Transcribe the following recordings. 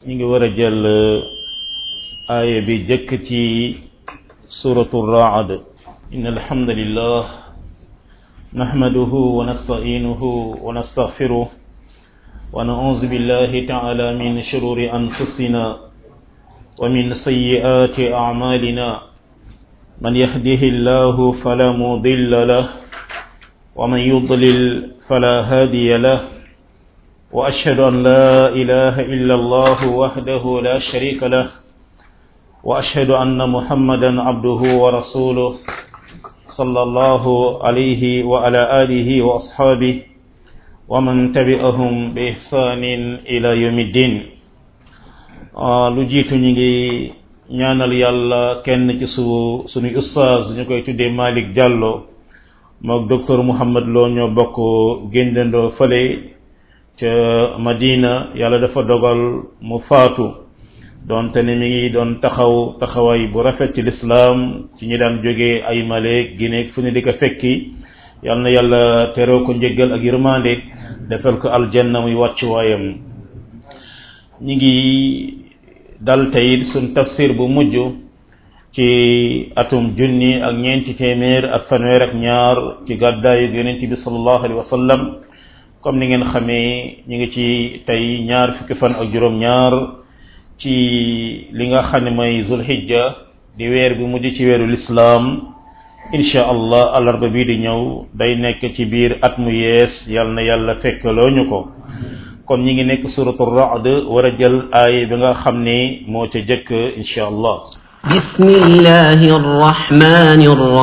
ñu ngi war a jël aaya bi jëkk ci suratu raad in alhamdulillah nahmaduhu wa nasta'inuhu wa nastaghfiruh wa na'udhu billahi ta'ala min shururi anfusina wa min sayyiati a'malina man yahdihillahu fala mudilla lahu ومن يضلل فلا هادي له واشهد ان لا اله الا الله وحده لا شريك له واشهد ان محمدا عبده ورسوله صلى الله عليه وعلى اله واصحابه ومن تبعهم باحسان الى يوم الدين lu jiitu ñu ngi ñaanal yàlla kenn ci su suñu ustaaz ñu koy tuddee Malick Diallo mook docteur Mouhamed Lo ñoo bokk géndandoo fële ca Madina yàlla dafa dogal mu faatu doonte ne mi ngi doon taxaw taxawaay bu rafet ci lislaam ci ñi daan jógee ay Maleek Gineek fu ne di ko fekki yal na yàlla teroo ko njëggal ak yërmande defal ko aljanna muy wàccuwaayam ñi ngi dal tey suñ tafsir bu mujj ci atum junni ak ñeenti téeméer ak fanweer ak ñaar ci gàddaayu yonent bi sallallahu alayhi wa sallam comme ni ngeen xamee ñu ngi ci tey ñaar fukki fan ak juróom-ñaar ci li nga xam ne mooy zulhijja di weer bi mujj ci weeru lislaam insha allah alarba bii di ñëw day nekk ci biir at mu yees yal na yàlla fekkaloo ñu ko kon ñi ngi nekk suratu ra'd war a jël aay bi nga xam ne moo ca jëkk insha allah بسم الله الرحمن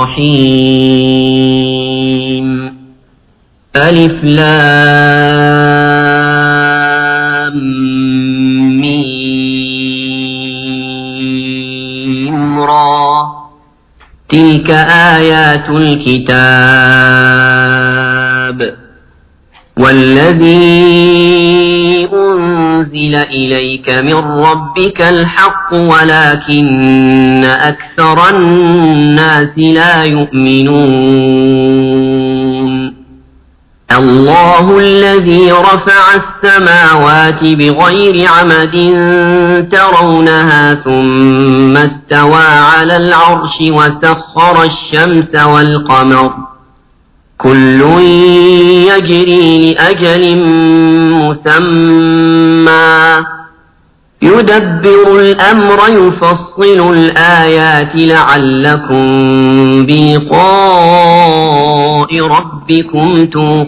الرحيم ألف لام ميم را تلك آيات الكتاب والذي أنزل إليك من ربك الحق ولكن أكثر الناس لا يؤمنون الله الذي رفع السماوات بغير عمد ترونها ثم استوى على العرش وسخر الشمس والقمر كل يجري لأجل مسمى يدبر الأمر يفصل الآيات لعلكم بلقاء ربكم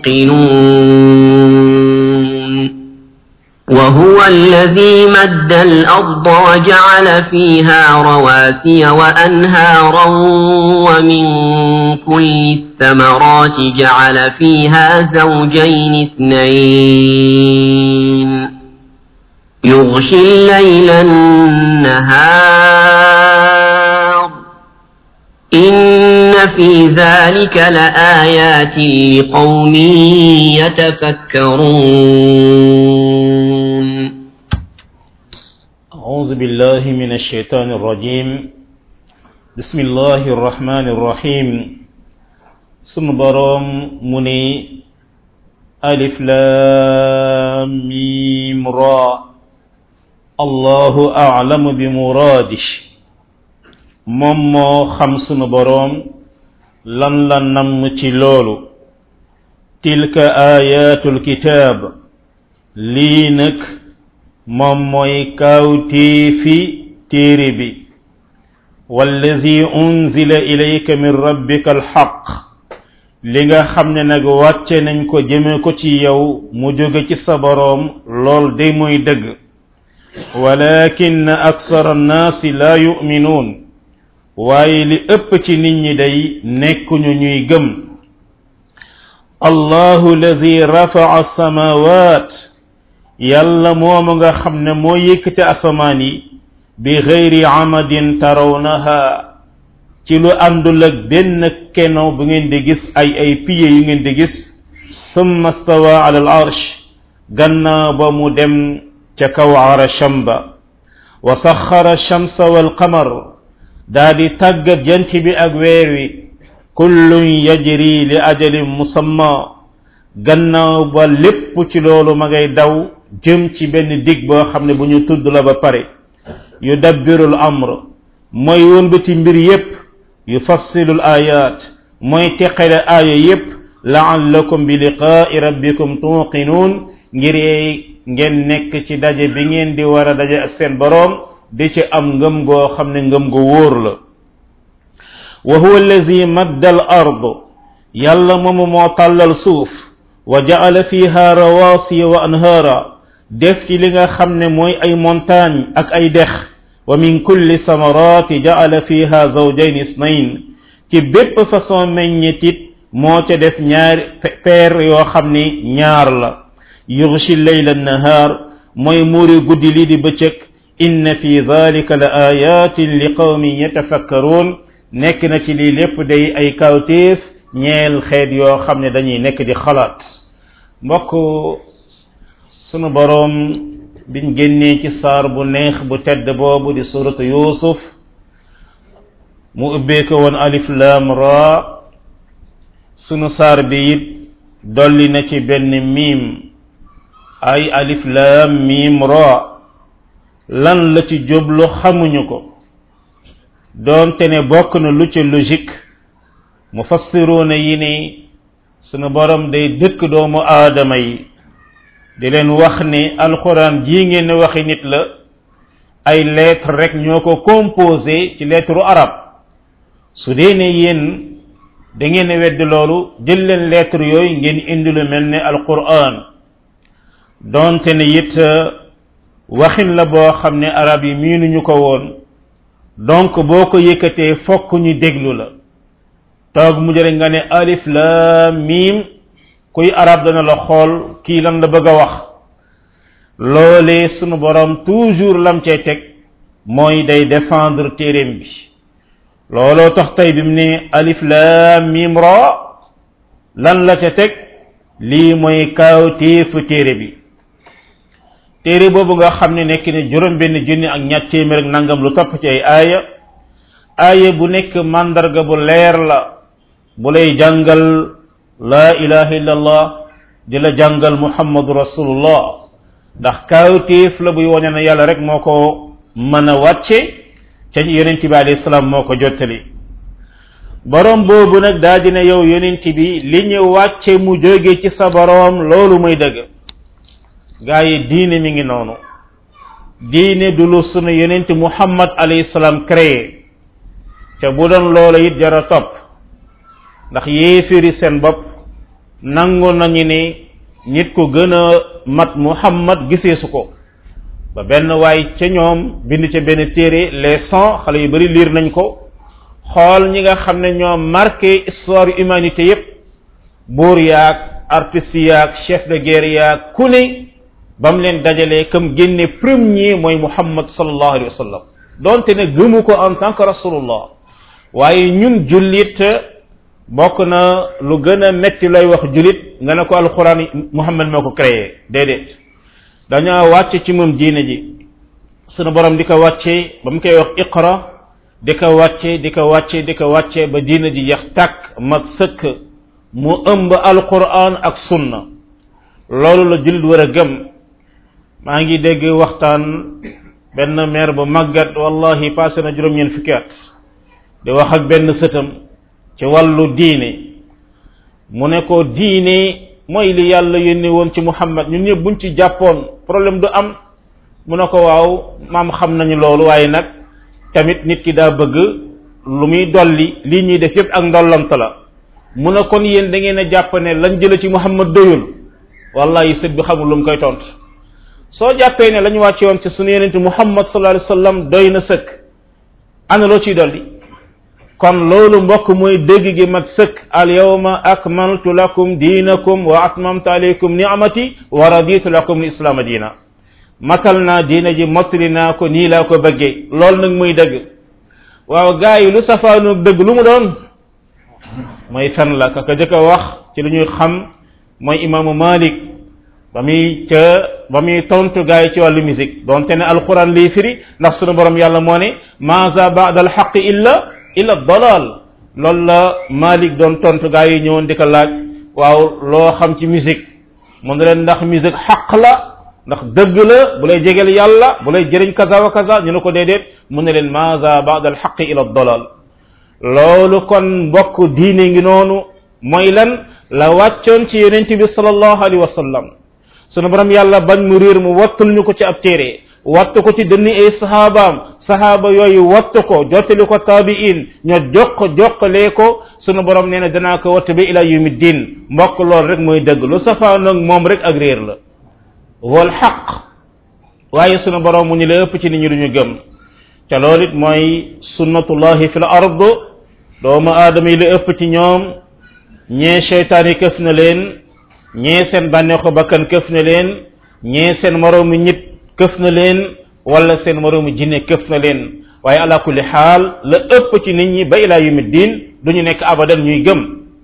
توقنون وهو الذي مد الأرض وجعل فيها رواسي وأنهارا ومن كل الثمرات جعل فيها زوجين اثنين يغشي الليل النهار إن في ذلك لآيات لقوم يتفكرون أعوذ بالله من الشيطان الرجيم بسم الله الرحمن الرحيم sunu boroom mu ni alif laam miim raa allahu a'lamu bi muraadih moom moo xam sunu boroom lan la namm ci loolu tilka aayatul kitaab lii nag moom mooy kaawteefi téere bi wallazi unzila ilayka min rabbika alxaq li nga xam ne nag wàcce nañ ko jëme ko ci yow mu jóge ci sa boroom lool day mooy dëgg walakin aksara annaasi laa yuminuun waaye li ëpp ci nit ñi day nekkuñu ñuy gëm allahu alladi rafaa samawat yàlla moomu nga xam ne moo yëkkati asamaan yi bi gayri amadin tarawnaha ci lu àndul ak benn keno bu ngeen di gis ay ay piye yu ngeen di gis summa stawa ala al arsh gannaaw ba mu dem ca kaw arasham ba wa saxara shamsa wal qamar daa di tàggat jant bi ak weer wi kullun yajri li ajalin musamma gannaaw ba lépp ci loolu ma ngay daw jëm ci benn dig boo xam ne bu ñu tudd la ba pare yu dabbirul amr mooy wëlbati mbir yépp yu fassilul ayat mooy teqale aaya yépp laallakum bi liqaai rabbikum tuqinuun ngir ngeen nekk ci daje bi ngeen di war a daje ak seen boroom di ci am ngëm goo xam ne ngëm gu wóor la wa huwa allazi madda al ard yàlla moomu moo tàllal suuf wa jaala fiha rawasiya wa anhaara def ci li nga xam ne mooy ay montagne ak ay dex wa min kulli samarati jaala fiha zawjayn isnayn ci bépp façon meññetit moo ca def ñaar peer yoo xam ni ñaar la yughshi layla nahaar mooy muuri guddi lii di bëccëg inna fi dhalika la ayatin li qawmin yatafakkaruun nekk na ci lii lépp day ay kawtéef ñeel xeet yoo xam ne dañuy nekk di xalaat mbokk sunu boroom biñ génnee ci saar bu neex bu tedd boobu di suratu yusuf mu ubbee ko woon alif lam ra sunu saar bi it dolli na ci benn miim ay alif lam miim ra lan la ci jublu xamuñu ko doonte ne bokk na lu ci logique mufassiruuna yi ni sunu borom day dëkk doomu aadama yi di leen wax ni alxuraan jii ngeen waxi nit la ay lettre rek ñoo ko composé ci lettre arab su dee ne yéen da ngeen wedd loolu jël leen lettre yooyu ngeen indi lu mel ne alquran donte ne it waxin la boo xam ne arab yi miinuñu ko woon donc boo ko yëkkatee fokk ñu déglu la toog mu jëre nga ne alif lam mim kuy arab dana la xool kii lan la bëgg a wax loolee sunu borom toujours lam cay teg mooy day défendre téeréem bi looloo tax tey bi mu ne alif lam mim ra lan la ca teg lii mooy kaaw téefu téere bi téere boobu nga xam ne nekk ne juróom benn junni ak ñett téeméer ak nangam lu topp ci ay aaya aaya bu nekk mandarga bu leer la bu lay jàngal laa ilaha illallah di la jàngal muhammadu rasulullah ndax kaawtéef la buy wone na yàlla rek moo ko mën a wàcce ca yonent bi alayhi salaam moo ko jottali borom boobu nag daa dina yow yonent bi li ñu wàcce mu jóge ci sa borom loolu muy dëgg gaa yi diine mi ngi noonu diine du lu sunu yonent muhammad alayhi salaam créé te bu doon loola it jara topp ndax yéefiri seen bopp nangu nañu ni nit ku gën a mat muhammad giseesu ko ba benn waay ca ñoom bind ca benn téere les cent xale yu bari liir nañ ko xool ñi nga xam ne ñoo marqué histoire humanité yépp buur yaag artiste yaag chef de guerre yaag ku ne ba mu leen dajalee comme génne premier mooy muhammad sallallahu alayhi wa sallam donte ne gëmu ko en tant que rasulullah waaye ñun jullit bokk na lu gën a metti lay wax jullit nga ne ko alquran muhammad moo ko créé déedéet dañoo wàcce ci moom diine ji sunu borom di ko wàcce ba mu koy wax iqra di ko wàcce di ko wàcce di ko wàcce ba diine ji yax tàkk mat sëkk mu ëmb alquran ak sunna loolu la jullit war a gëm maa ngi dégg waxtaan benn maire bu màggat wallahi passé na juróom-ñeent fukki at di wax ak benn sëtam ci wàllu diine mu ne ko diine mooy li yàlla yónni woon ci muhammad ñun ñëpp buñ ci jàppoon problème du am mu ne ko waaw maam xam nañu loolu waaye nag tamit nit ki daa bëgg lu muy dolli lii ñuy def yépp ak ndollant la mu ne kon yéen da ngeen a jàpp ne lañ jële ci muhammad doyul wallahi sët bi xamul lu mu koy tontu soo jàppee ne la ñu wàcce woon ci sunu yenente muhammad sallallahu alayhi wasallam doy na sëkk ana loo ciy dolli kon loolu mbokk mooy dégg gi mat sëkk al yawma akmaltu lakum diinakum wa atmamtu alaykum ni'mati wa raditu lakum lislaama diina matal naa diina ji mottali naa ko nii laa ko bëggee loolu nag muy dëgg waaw gaa yi lu safaanoog dëgg lu mu doon mooy fen la ka ka jëkk a wax ci lu ñuy xam mooy imaamu malik ba muy ca ba muy tontu gaa yi ci wàllu musique donte ne alquran lii firi ndax sunu borom yàlla moo ne maza ba'da alxaqi illa illa dalal loolu la malik doon tontu gaa yi ñëwoon di ko laaj waaw loo xam ci musique mu ne leen ndax musique xaq la ndax dëgg la bu lay jegeel yàlla bu lay jëriñ kaza wa kaza ñu ne ko déedéet mu ne leen maza baada al xaqi ila dalal loolu kon mbokk diine ngi noonu mooy lan la wàccoon ci yonent bi sallallahu alayhi wa sallam sunu borom yàlla bañ mu réer mu wattul ñu ko ci ab téere wattu ko ci dënni ay sahabaam sahaaba yooyu wattu ko jottali ko taabiin ñoo jokk jokkalee ko sunu borom nee na danaa ko wattu ba ila yawmi din mbokk loolu rek mooy dëgg lu safaa nag moom rek ak réer la wal xaq waaye sunu borom mu ñu la ëpp ci nit ñi duñu gëm ca loolu it mooy sunnatullahi fi l ard doomu aadama yi la ëpp ci ñoom ñee cheytaan yi këf na leen ñee seen bànneexu bakkan këf na leen ñee seen moroomu nit këf na leen wala seen moroomu jinne këf na leen waaye ala kulli xaal la ëpp ci nit ñi ba ilaa yumi diin duñu nekk abadan ñuy gëm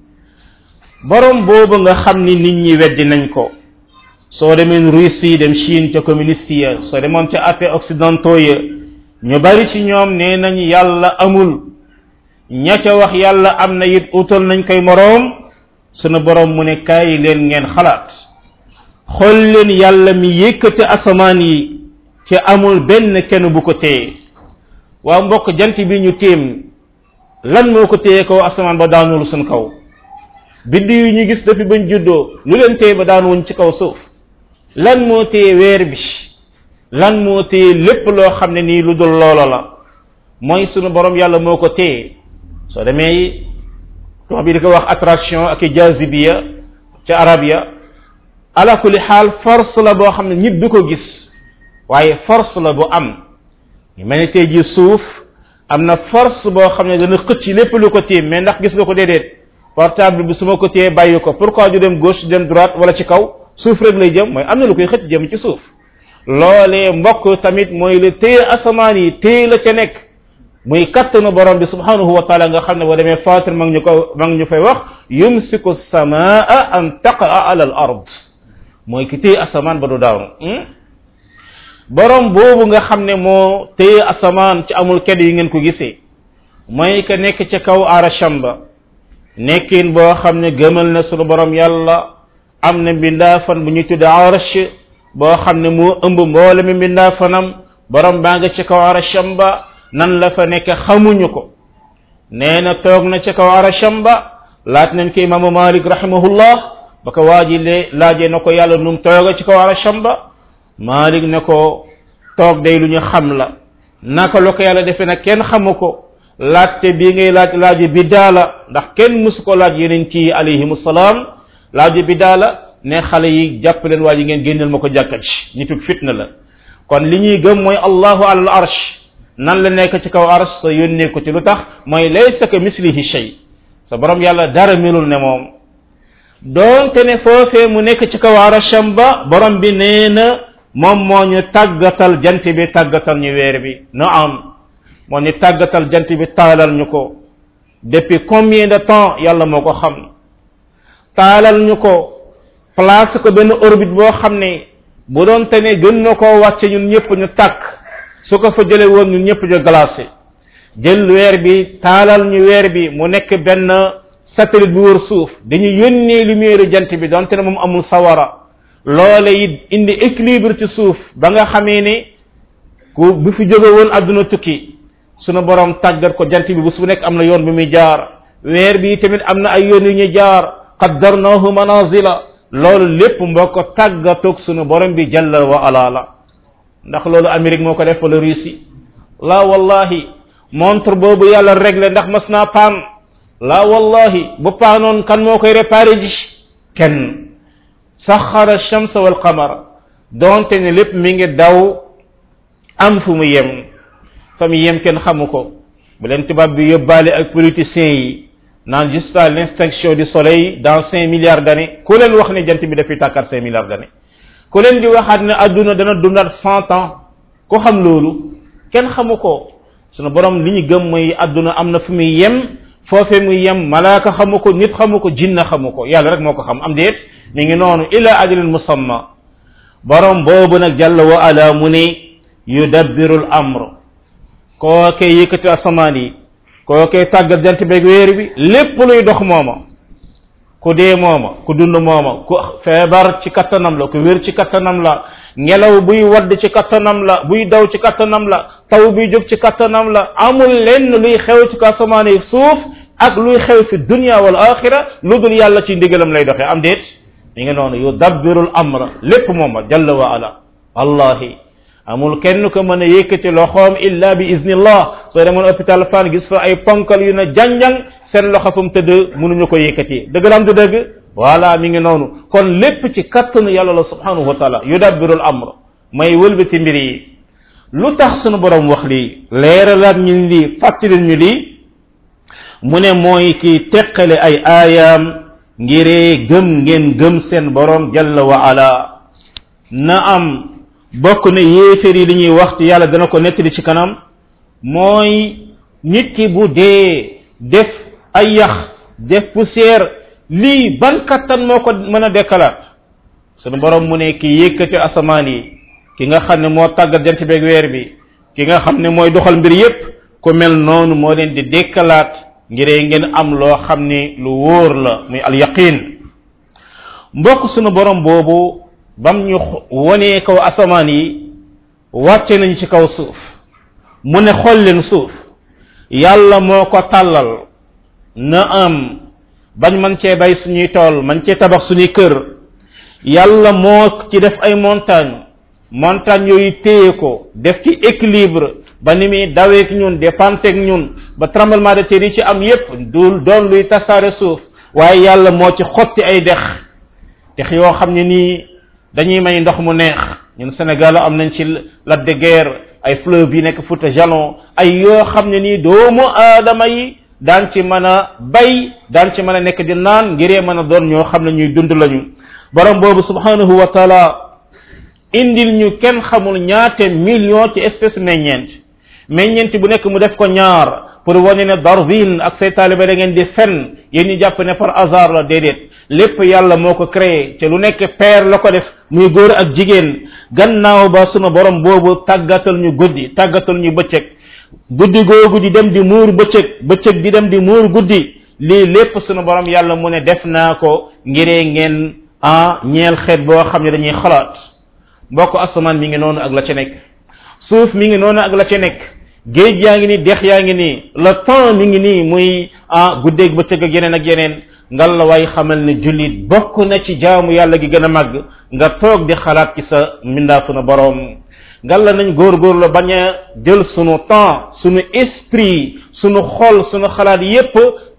borom boobu nga xam ni nit ñi weddi nañ ko soo demeen Russie dem Chine ca communiste ya soo demoon ca athées occidentaux ya ñu bari ci ñoom nee nañ yàlla amul ña ca wax yàlla am na it utal nañ koy moroom sunu borom mu ne kaay leen ngeen xalaat xool leen yàlla mi yëkkate asamaan yi ci amul benn kenn bu ko téye waa mbokk jant bi ñu téem lan moo ko téye kaw asamaan ba daanul suñ kaw biddi yu ñu gis depuis bañ juddoo lu leen téye ba daanuwuñ ci kaw suuf lan moo téye weer bi lan moo téye lépp loo xam ne nii lu dul loolo la mooy sunu borom yàlla moo ko téye soo demee tubaab bi di ko wax attraction ak jazibiya ca arab ya ala kulli xaal force la boo xam ne nit du ko gis waaye force la bu am ñu mel ni tey ji suuf am na force boo xam ne dana xëcc lépp lu ko téye mais ndax gis nga ko déedéet portable bi su ma ko téye bàyyi ko pourquoi du dem gauche dem droite wala ci kaw suuf rek lay jëm mooy am na lu koy xëcc jëm ci suuf loolee mbokk tamit mooy la téye asamaan yi téye la ca nekk muy kattanu borom bi subhanahu wa taala nga xam ne boo demee fatir ma ngi ñu ko ma ngi ñu fay wax yumsiku samaa an taqaa ala al ard mooy ki téye asamaan ba du daanu borom boobu nga xam ne moo téye asamaan ci amul kedd yi ngeen ko gisee mooy ka nekk ca kaw arasham ba nekkin boo xam ne gëmal na sunu borom yàlla am na mbindaafan bu ñu tudde arash boo xam ne moo ëmb mboole mi mbindaafanam borom baa nga ca kaw arasham ba nan la fa nekk xamuñu ko nee na toog na ca kaw arasham ba laaj nañ ko imaamu malik rahimahullah ba ko waaji le laajee na ko yàlla num tooga ci kaw arasham ba malik ne ko toog day lu ñu xam la naka la ko yàlla defee nag kenn xamu ko laajte bii ngay laaj laaju biddaa la ndax kenn musu ko laaj yeneen ci alayhimu salaam laaju biddaa la ne xale yi jàpp leen waa ji ngeen génneel ma ko jàkka ci nitug fitna la kon li ñuy gëm mooy allahu alal arsh nan la nekk ci kaw arsh sa yónnee ko ci lu tax mooy laysa ka mislihi shay sa borom yàlla dara melul ne moom doonte ne foofee mu nekk ci kaw arasham ba borom bi nee na moom moo ñu tàggatal jant bi tàggatal ñu weer bi no am moo ñu tàggatal jant bi taalal ñu ko depuis combien de temps yàlla moo ko xam taalal ñu ko place ko benn orbite boo xam ne bu doon te ne gën na koo wàcce ñun ñëpp ñu tàkk su ko fa jële woon ñun ñëpp ñu glacé jël weer bi taalal ñu weer bi mu nekk benn satellite bu wër suuf dañu yónnee lumière jant bi donte ne moom amul sawara loole it indi équilibre ci suuf ba nga xamee ne ku bu fi jóge woon àdduna tukki sunu borom tàggat ko jant bi bu su nekk am na yoon bi muy jaar weer bi tamit am na ay yoon yu ñuy jaar qaddarnahu manazila loolu lépp mbokk tàggatoog sunu borom bi jalla wa ala la ndax loolu Amérique moo ko def wala Russie la wallahi montre boobu yàlla réglé ndax mas naa paan la wallahi bu paanoon kan moo koy réparé ji kenn saxara shamsa wal qamara donte ne lépp mi ngi daw am fu mu yem fa mu yem kenn xamu ko bu leen tubaab bi yóbbaale ak politiciens yi naan jusqu'à l'extinction du soleil dans cinq milliards d'années ku leen wax ne jant bi dafay tàkkaat cinq milliards d'années ku leen di waxaat ne adduna dana dundaat cent ans ku xam loolu kenn xamu ko sunu borom li ñu gëm mooy adduna am na fu muy yem foofe muy yem malaaka xamu ko nit xamu ko jinna xamu ko yàlla rek moo ko xam am déet mi ngi noonu ila ajalin musamma borom boobu nag jàlla wa ala mu ne yudabbiru l amr kooke yëkkati asamaan yi kooke tàggat jant beeg weer bi lépp luy dox mooma ku dee mooma ku dund mooma ku feebar ci kattanam la ku wér ci kattanam la ngelaw buy wadd ci kattanam la buy daw ci kattanam la taw buy jóg ci kattanam la amul lenn luy xew ci asamaan yi suuf ak luy xew fi dunya wal axira lu dul yàlla ci ndigalam lay doxee am déet mi ngi noonu yu dabbirul amra lépp mooma jalla wa ala wallahi amul kenn ko mën a yëkkati loxoom illa bi iznillah soo demoon hôpital fan gis fa ay ponkal yu ne janjang seen loxo fu mu tëdd mënuñu ko yëkkati dëgg la am du dëgg voilà mi ngi noonu kon lépp ci kattanu yàlla la subhanahu wa taala yudabbirul amr may wëlbati mbir yi lu tax sunu borom wax lii leeralaat ñu lii fàttali ñu lii mu ne mooy ki teqale ay aayaam ngiree gëm ngeen gëm seen borom jalla wa ala na am bokk na yéeféer yi li ñuy wax ci yàlla dana ko nettali ci kanam mooy nit ki bu dee def ay yax def poussière lii ban kattan moo ko mën a dekkalaat sunu borom mu ne ki yëkkati asamaan yi ki nga xam ne moo tàggat jant beeg weer bi ki nga xam ne mooy doxal mbir yépp ku mel noonu moo leen di dekkalaat ngiree ngeen am loo xam ni lu wóor la muy al yaqin mbokk sunu borom boobu bam ñu wonee kaw asamaan yi wàcce nañ ci kaw suuf mu ne xool leen suuf yàlla moo ko tàllal na am bañ man cee bay suñuy tool man cee tabax suñuy kër yàlla moo ci def ay montagne montagne yooyu téye ko def ci équilibre ba ni muy daweek ñun dépenteeg ñun ba tremblement de terre yi ci am yépp dul doon luy tasaare suuf waaye yàlla moo ci xotti ay dex dex yoo xam ne nii dañuy may ndox mu neex ñun Sénégal am nañ ci lac de Guiers ay fleuve yi nekk Fouta Jalon ay yoo xam ne nii doomu aadama yi daan ci mën a bay daan ci mën a nekk di naan ngiree mën a doon ñoo xam ne ñuy dund lañu borom boobu subhanahu wa taala indil ñu kenn xamul ñaate million ci espèce meññeent meññeent bu nekk mu def ko ñaar pour wane ne Darwin ak say taalibe da ngeen di fen yéen ñu jàpp ne par hasard la déedéet lépp yàlla moo ko créé te lu nekk peer la ko def muy góor ak jigéen gannaaw ba sunu borom boobu tàggatal ñu guddi tàggatal ñu bëccëg guddi googu di dem di muur bëccëg bëccëg di dem di muur guddi lii lépp sunu borom yàlla mu ne def naa ko ngiree ngeen ah ñeel xeet boo xam ne dañuy xalaat mbokk asamaan mi ngi noonu ak la ca nekk suuf mi ngi noonu ak la ca nekk géej yaa ngi nii dex yaa ngi nii le temps mi ngi nii muy ah guddeeg bëccëg ak yeneen ak yeneen ngal la waay xamal ne jullit bokk na ci jaamu yàlla gi gën a màgg nga toog di xalaat ci sa mbindaa sunu boroom ngal la nañ góorgóorlu bañ a jël sunu temps sunu esprit sunu xol sunu xalaat yépp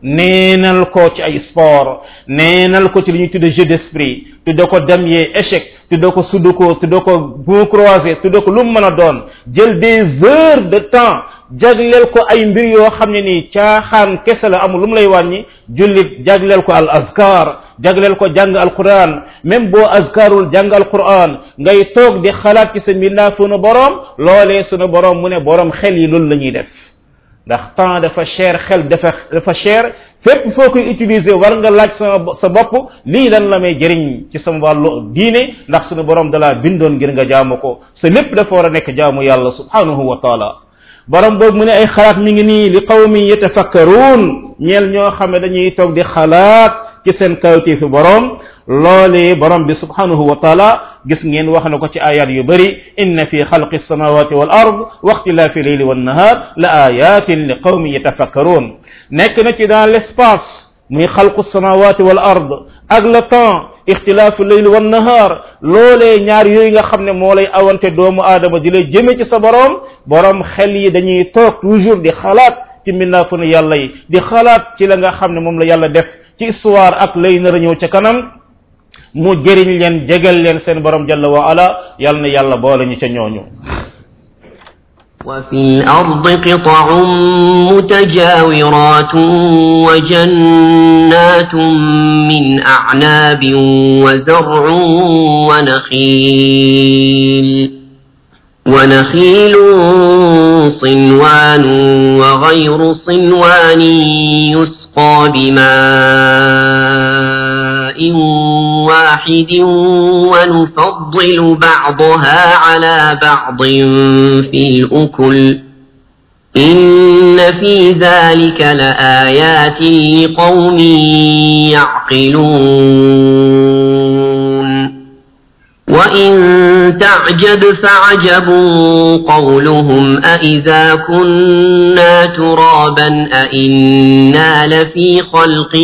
neenal ko ci ay sport neenal ko ci li ñuy tudde jeu d'esprit tudde ko damier échec tudde ko sudoku tudde ko bon croisé tudde ko lu mu mën a doon jël des heures de temps jagleel ko ay mbir yoo xam ne nii caaxaan kese la amul lu mu lay wàññi jullit jagleel ko al azkar jagleel ko jàng alquran même boo azkarul jàng alquran ngay toog di xalaat ci sa mbindaa sunu borom loolee sunu borom mu ne borom xel yi loolu la ñuy def ndax temps dafa cher xel dafa dafa cher fépp foo koy utiliser war nga laaj sa sa bopp lii lan la may jëriñ ci sama wàllu diine ndax sunu borom dalaa bindoon ngir nga jaamu ko sa lépp dafa war a nekk jaamu yàlla subhanahu wa taala borom boobu mu ne ay xalaat mi ngi nii li qawmin yatafakkaruun ñeel ñoo xam ne dañuy toog di xalaat ci seen kawti fi borom loolee borom bi subhanahu wa taala gis ngeen wax na ko ci ayat yu bëri inna fi xalqi samawati wal ard wa ixtilaafi leyli wan nahar la ayatin li qawmin yatafakkaruun nekk na ci dans l'espace muy xalqu samawati wal ard ak le temps ixtilaafu leyli wan nahar loolee ñaar yooyu nga xam ne moo lay awante doomu aadama di lay jëme ci sa borom borom xel yi dañuy toog toujours di xalaat ci mbindaafu ne yàlla yi di xalaat ci la nga xam ne moom la yàlla def ci histoire ak lay nar a ñëw ca kanam mu jëriñ leen jegal leen seen borom jalla wa ala yàlla na yàlla boole ñu ca ñooñu وفي الأرض قطع متجاورات وجنات من أعناب وزرع ونخيل ونخيل صنوان وغير صنوان يسقى بماء واحد ونفضل بعضها على بعض في الأكل إن في ذلك لآيات لقوم يعقلون وإن تعجب فعجب قولهم أإذا كنا ترابا أإنا لفي خلق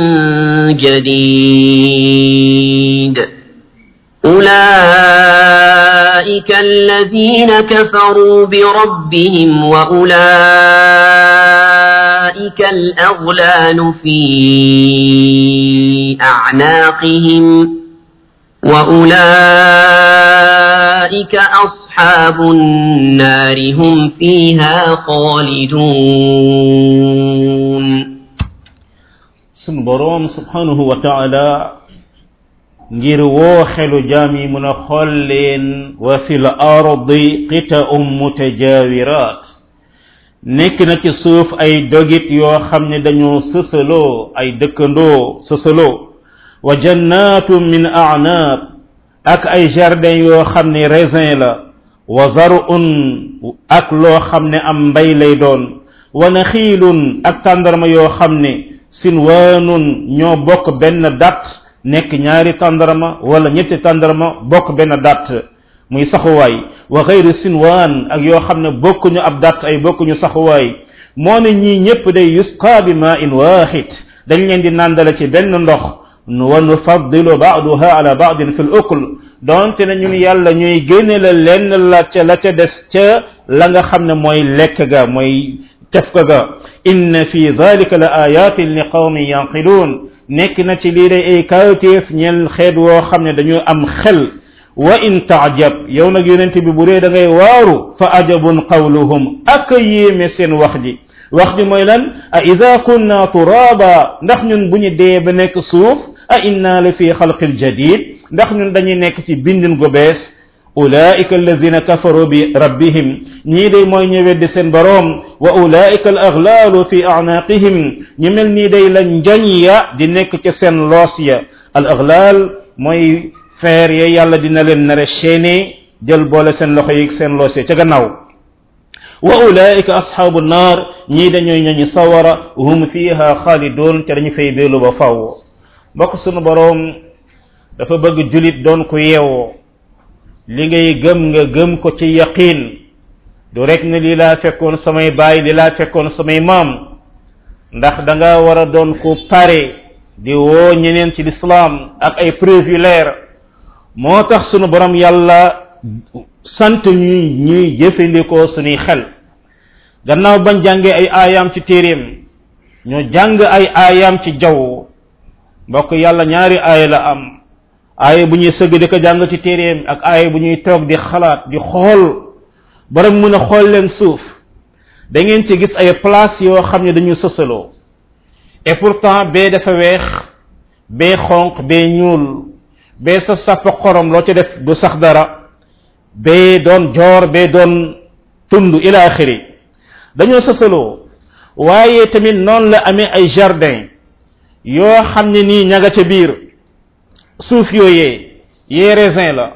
جديد أولئك الذين كفروا بربهم وأولئك الأغلال في أعناقهم وأولئك أصحاب النار هم فيها خالدون سنبروم سبحانه وتعالى ngir woo xelu jaam yi mun a xool leen wa fil ardi qita'um mutajawirat nekk na ci suuf ay dogit yoo xam ne dañoo sësaloo ay dëkkandoo sësaloo wa jannatun min a'nab ak ay jardin yoo xam ne raisin la wa zar'un ak loo xam ne am mbay lay doon wa naxiilun ak tàndarma yoo xam ne sinwaanun ñoo bokk benn dat nekk ñaari tàndarma wala ñetti tàndarma bokk benn dat muy saxuwaay wa xayru sinwaan ak yoo xam ne bokkuñu ab dat ay bokkuñu saxuwaay moo ne ñii ñëpp day yusqa bi ma in waaxid dañ leen di nàndale ci benn ndox wa nufaddilu ba'daha ala ba'din fil ukl donte ne ñun yàlla ñuy génne la lenn la ca la ca des ca la nga xam ne mooy lekk ga mooy tef ko ga inna fi dhalika la ayatin li qawmin yanqilun nekk na ci lii day ay kawteef ñeel xeet woo xam ne dañu am xel wa in taajab yow nag yonente bi bu dee da ngay waaru fa ajabun qawluhum ak yéeme seen wax ji wax ji mooy lan a ida kunna turaba ndax ñun bu ñu dee ba nekk suuf a inna la fi xalqin jadid ndax ñun dañuy nekk ci bindin gu bees ulaika alladina kafaru bi rabbihim ñii day mooy ñu weddi seen boroom wa ulaika al aghlalu fi a'naqihim ñu mel nii day la njañ ya di nekk ca seen loos ya al aghlal mooy feer ya yàlla dina leen nare chaîné jël boole seen loxo yi seen loos ya ca gannaaw wa ulaika ashabu nnar ñii dañooy ñañu sawara hum fiha khalidun te dañu fay beelu ba faw mbokk sunu boroom dafa bëgg julit doon ku yeewoo li ngay gëm nga gëm ko ci yaqin du rek ne lii laa fekkoon samay baay li laa fekkoon samay maam ndax da nga war a doon ku pare di woo ñeneen ci lislaam ak ay preuve yu leer moo tax sunu borom yàlla sant ñuy ñuy jëfandikoo suñuy xel gannaaw bañ jàngee ay aayaam ci téeréem ñu jàng ay aayaam ci jaww mbokk yàlla ñaari aaya la am aaya bu ñuy sëgg di ko jàng ci téeréem ak aaya bu ñuy toog di xalaat di xool borom mën a xool leen suuf da ngeen ci gis ay place yoo xam ne dañu sësaloo et pourtant bee dafa weex bee xonq bee ñuul bee sa sàpp xorom loo ci def du sax dara bee doon joor bee doon tund ila axiri dañoo sësaloo waaye tamit noonu la amee ay jardin yoo xam ne nii ña nga ca biir suuf yooyee yee raisin la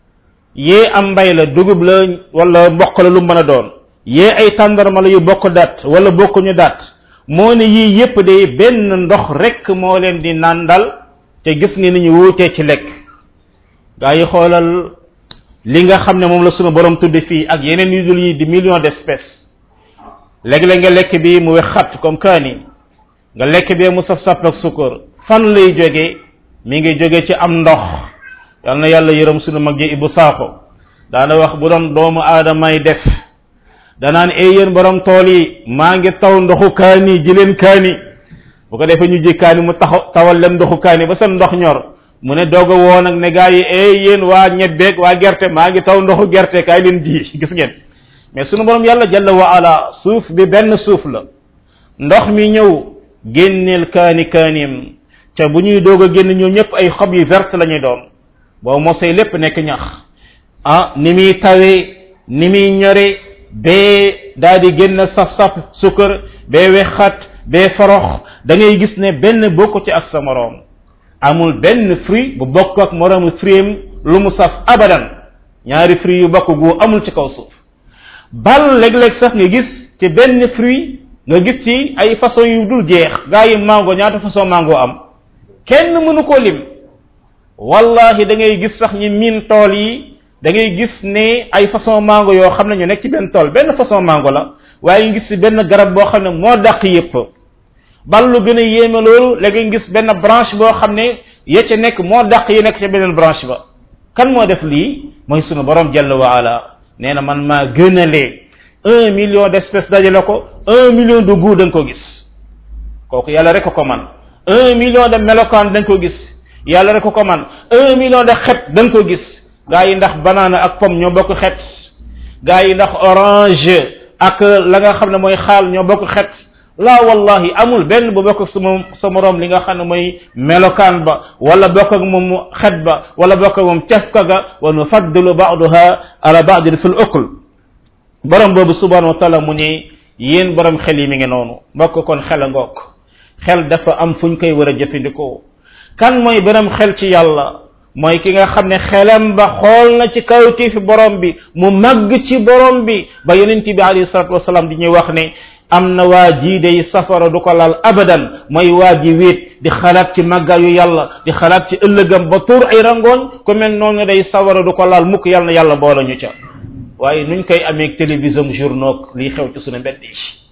yee am mbay la dugub la wala mboq la lu mën a doon yee ay tàndarma la yu bokk dat wala bokkuñu dat moo ne yii yépp day benn ndox rek moo leen di nàndal te gis nga ni ñu wuutee ci lekk gaa yi xoolal li nga xam ne moom la sunu borom tudde fii ak yeneen yu dul yi di millions d'espèces léeg-léeg nga lekk bi mu wex xat comme kaani nga lekk bee mu saf sàpp ak sukkar fan lay jóge mi ngi jóge ci am ndox yal na yàlla yërëm sunu mag ji ibu saako daana wax bu doon doomu aadamay def danaan ay yéen borom tool yi maa ngi taw ndoxu kaani ji leen kaani bu ko defee ñu ji kaani mu taxaw tawal leen ndoxu kaani ba seen ndox ñor mu ne doog a woo nag ne gaa yi ay yéen waa ñebbeeg waa gerte maa ngi taw ndoxu gerte kaay leen ji gis ngeen mais sunu borom yàlla jalla wa ala suuf bi benn suuf la ndox mi ñëw génneel kaani kaanim te bu ñuy doog a génn ñoo ñëpp ay xob yu verte la ñuy doon boo mosee lépp nekk ñax ah ni muy tawee ni muy ñore bee daal di génn saf-saf sukkar bee wexat bee forox da ngay gis ne benn bokku ci ak sa moroom amul benn fruit bu bokk ak moroomu fruitam lu mu saf abadan ñaari fruit yu bokk gu amul ci kaw suuf bal léeg-léeg sax nga gis ci benn fruit nga gis ci ay façon yu dul jeex gaa yi mango ñaata façon mango am kenn mënu ko lim wallahi da ngay gis sax ñi miin tool yi da ngay gis ne ay façon mango yoo xam ne ñu nekk ci benn tool benn façon mango la waaye ñu gis ci benn garab boo xam ne moo dàq yépp bal lu gën a yéeme loolu léegi nga gis benn branche boo xam ne ya ca nekk moo dàq yi nekk ca beneen branche ba kan moo def lii mooy sunu borom jalla wa ala nee na man maa gënalee un million d'espèces dajale ko un million de goût da nga ko gis kooku yàlla rek ko man un million de melokaan da nga ko gis yàlla rek ko man un million de xet da nga ko gis gaa yi ndax banana ak pomme ñoo bokk xet gaa yi ndax orange ak la nga xam ne mooy xaal ñoo bokk xet la wallahi amul benn bu bokk sama sa morom li nga xam ne mooy melokaan ba wala bokk ak moom xet ba wala bokk ak moom cafka ga wa nufaddilu ba'daha ala ba'din fil ukl borom boobu subhanahu wa taala mu ne yéen borom xel yi mi ngi noonu mbokk kon xel a ngoog xel dafa am fuñ koy war a jëfandikoo kan mooy borom xel ci yàlla mooy ki nga xam ne xelam ba xool na ci kawti fi borom bi mu màgg ci borom bi ba yonent bi alayhi salatu wasalaam di ñuy wax ne am na waa jii day safara du ko laal abadan mooy waa ji wéet di xalaat ci màggaayu yàlla di xalaat ci ëllëgam ba tuur ay rangooñ ku mel noonu day sawara du ko laal mukk yàlla na yàlla boole ñu ca waaye nuñ koy amee télévision journaux lii xew ci suñu mbedd yi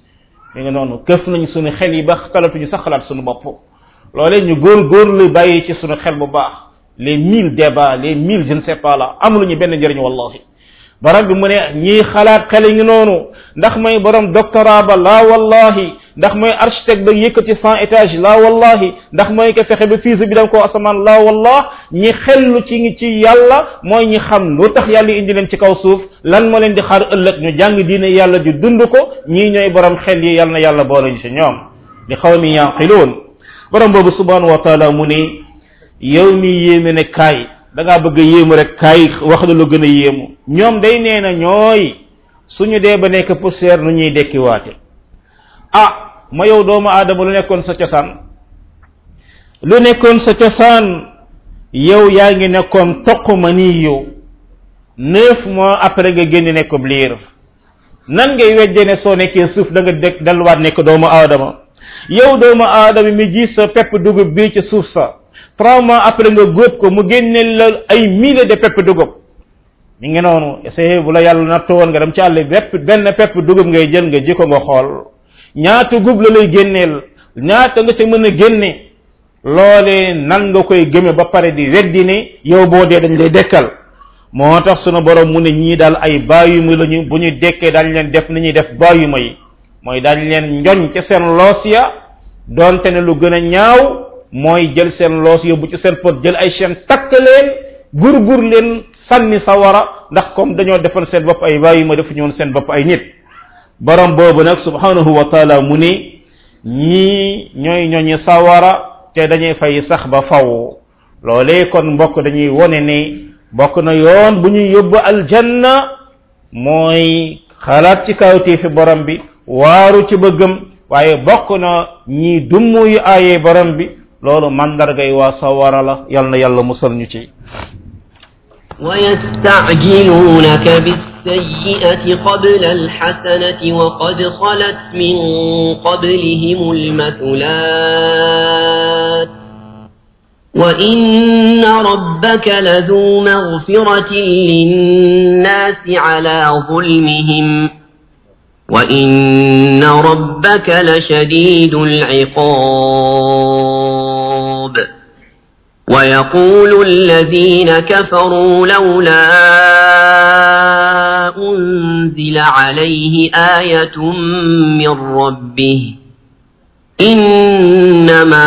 mi nga noonu këf nañ suñu xel yi ba talatuñu sax xalaat suñu bopp loolee ñu góor góorlu bàyyi ci suñu xel bu baax les mille débats les mille je ne sais pas là amuluñu benn njëriñ wallahi borom bi mu ne ñii xalaat xel ngi noonu ndax mooy borom doctorat ba laa wallahi ndax mooy architecte ba yëkkati cent étage laa wallahi ndax mooy ko fexe ba fuse bi dem ko asamaan laa wallah ñi xellu ci ci yàlla mooy ñi xam lu tax yàlla indi leen ci kaw suuf lan moo leen di xaar ëllëg ñu jàng diine yàlla di dund ko ñii ñooy borom xel yi yàlla na yàlla boole ñu ci ñoom li xawmi yanqiluun borom boobu subhanahu wa taala mu ne yow mi yéeme ne kaay da ngaa bëgg a yéemu rek kaay wax la lu gën a yéemu ñoom day nee na ñooy suñu dee ba nekk poussière nu ñuy dekkiwaate ah ma yow doomu aadama lu nekkoon sa cosaan lu nekkoon sa cosaan yow yaa ngi nekkoon toq ma nii yow neuf mois après nga génn nekk liir nan ngay wedde ne soo nekkee suuf da nga dëkk delluwaat nekk doomu aadama yow doomu aadama mi ji sa pepp dugub bii ci suuf sa trois mois après nga góob ko mu génneel la ay milliers de pepp dugub mi ngi noonu essayé bu la yàlla nattoo woon nga dem ci àll bépp benn pepp dugub ngay jël nga ji ko nga xool ñaata gub la lay génneel ñaata nga ca mën a génne loolee nan nga koy gëme ba pare di weddi ne yow boo dee dañ lay dekkal moo tax sunu borom mu ne ñii daal ay bàyyuma lañu bu ñu dekkee dañ leen def ni ñuy def bàyyuma yi mooy dañ leen njoñ ca seen loos ya donte ne lu gën a ñaaw mooy jël seen loos yóbbu ci seen pot jël ay chaîne takk leen gur-gur leen sànni sawara ndax comme dañoo defal seen bopp ay bàyyuma defu ñoon seen bopp ay nit borom boobu nag subhanahu wa taala mu ni ñii ñooy ñooñu sawara te dañuy fay sax ba faw loolee kon mbokk dañuy wone ni bokk na yoon bu ñuy yóbbu aljanna mooy xalaat ci kawtii fi borom bi waaru ci bëggam waaye bokk na ñii dummu yu aayee borom bi loolu mandargay waa sawara la yal na yàlla musal ñu ci ويستعجلونك بالسيئة قبل الحسنة وقد خلت من قبلهم المثلات وإن ربك لذو مغفرة للناس على ظلمهم وإن ربك لشديد العقاب ويقول الذين كفروا لولا أنزل عليه آية من ربه إنما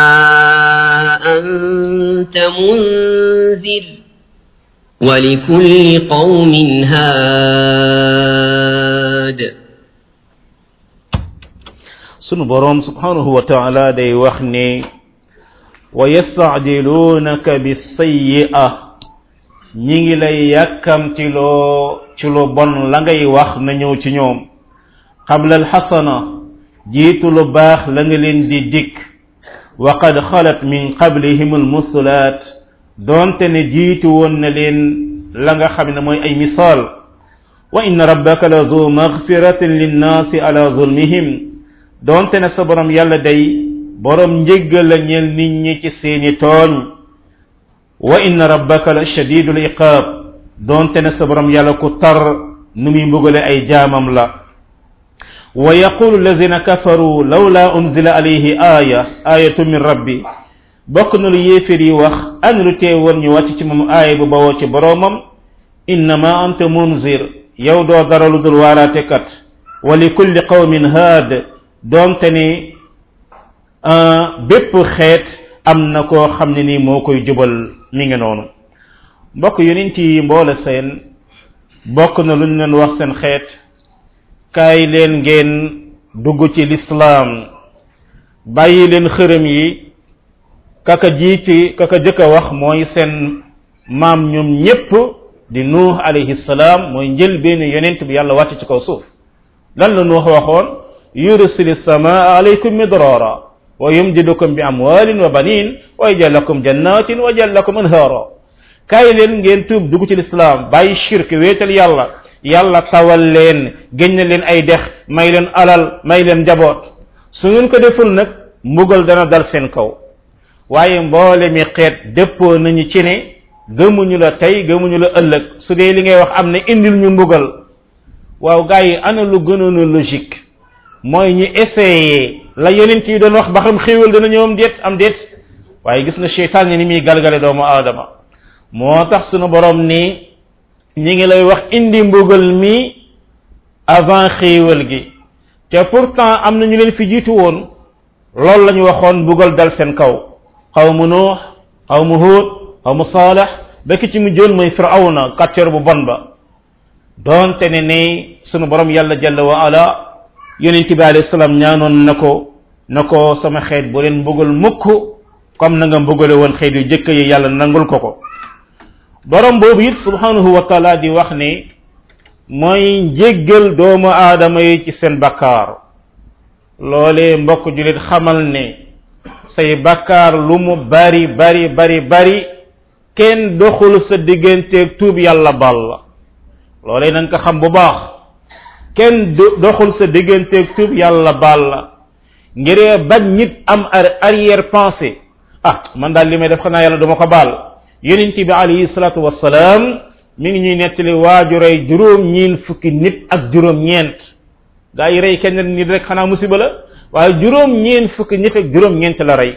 أنت منذر ولكل قوم هاد sunu borom subhanahu wa ta'ala day wax ne wa yastacjilunaka bisayi'a ñi ngi lay yàkkamtiloo ci lu bon la ngay wax na ñëw ci ñoom qabla alxasana jiitu lu baax la nga leen di dikk wa qad xalat min qablihim almusulaat doonte ne jiitu woon na leen la nga xam ne mooy ay misaal wa inna rabbaka la zu magfiratin linnaasi ala zulmihim donte ne sa borom yàlla day borom njéggal la ñeel nit ñi ci seeni tooñ wa inna rabbaka la shadidul iqaab donte ne sa borom yàlla ku tar nu muy mbugale ay jaamam la wa yaqulu allazina kafaru lawla unzila alayhi aya ayatu min rabbi bokk na lu yéefér yi wax an lu tee woon ñu wàcc ci moom aaya bu bawoo ci boroomam innama anta munzir yow doo dara lu dul waaraate kat wa li kulli qawmin haad doonte ni bépp xeet am na koo xam ne ni moo koy jubal mi ngi noonu mbokk yonent yi mboole seen bokk na lu ñu leen wax seen xeet kaay leen ngeen dugg ci lislaam bàyyi leen xërëm yi kaka jiiti kaka jëkk a wax mooy seen maam ñoom ñépp di nuux alayhi salaam mooy njël benn yonent bi yàlla wàcc ci kaw suuf lan la nuux waxoon yursili samaa alaykum midrara wa yumdidukum bi amwalin wa banin wa yajal lakum jannatin wa yajal lakum anhara kaay leen ngeen tuub dugg ci lislaam bàyyi shirk wéetal yàlla yàlla tawal leen génn leen ay dex may leen alal may leen njaboot su ngeen ko deful nag mbugal dana dal seen kaw waaye mboole mi xeet dëppoo nañu ci ne gëmuñu la tey gëmuñu la ëllëg su dee li ngay wax am na indil ñu mbugal waaw gars yi ana lu gënoon a logique mooy ñu essayé la yonent yi doon wax ba xam xéewal dana ñëw am déet am déet waaye gis na cheytaan ni muy galgale doomu aadama moo tax sunu borom ni ñi ngi lay wax indi mbugal mi avant xéewal gi te pourtant am na ñu leen fi jiitu woon loolu la ñu waxoon mbugal dal seen kaw xawmu nuux xawmu huud xawmu saalex ba ki ci mu joon mooy firawna kàccoor bu bon ba doonte ne ni sunu borom yàlla jalla wa ala yonent bi alayhi salaam ñaanoon na ko na ko sama xeet bu leen mbugal mukk comme na nga mbugale woon xeet yu jëkk yi yàlla nangul ko ko borom boobu it subhanahu wa taala di wax ne mooy njéggal doomu aadama yi ci seen bakkaar loolee mbokk julit xamal ne say bakkaar lu mu bari bari bari bari kenn doxul sa digganteeg tuub yàlla bal la loolee na nga ko xam bu baax kenn doxul sa digganteeg tuub yàlla bal la ngiree bañ nit am arrière pensée ah man daal li may def xanaa yàlla duma ko baal yonent bi alayhi salaatu wassalaam mi ngi ñuy nettali waaju rey juróom ñeen fukki nit ak juróom ñeent gaa yi rey kenn nit rek xanaa musiba la waaye juróom ñeen fukki nit ak juróom ñeent la rey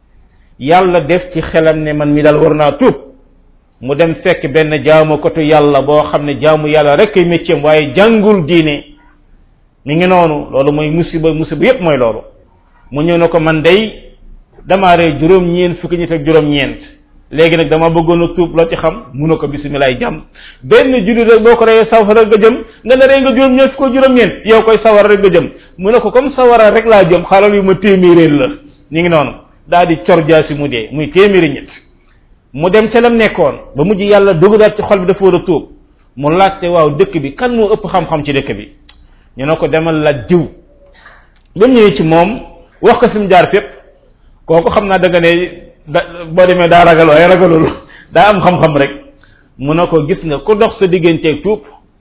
yàlla def ci xelam ne man mi daal war naa tuub mu dem fekk benn jaamu kotu yàlla boo xam ne jaamu yàlla rek ay métier waaye jàngul diine mi ngi noonu loolu mooy musiba musiba yépp mooy loolu mu ñëw ne ko man day damaa rey juróom ñeen fukki nit ak juróom ñeent léegi nag dama bëggoon a tuub loo ci xam mu ne ko bisimilaay jàmm benn julli rek boo ko reyee sawara nga jëm nga ne rey nga juróom ñeent fukk juróom ñeent yow koy sawara rek nga jëm mu ne ko comme sawara rek laa jëm xalal yu ma téeméeréer la ñu ngi noonu daal di cor jaasi mu dee muy téeméeri ñett mu dem ca lam nekkoon ba mujj yàlla dugalaat ci xol bi dafa war a tuub mu laajte waaw dëkk bi kan moo ëpp xam-xam ci dëkk bi ñu ne ko demal la diw ba mu ñëwee ci moom wax ko fi mu jaar fépp kooku xam naa da nga ne da boo demee daa ragal waaye ragalul daa am xam-xam rek mu ne ko gis nga ku dox sa digganteeg tuub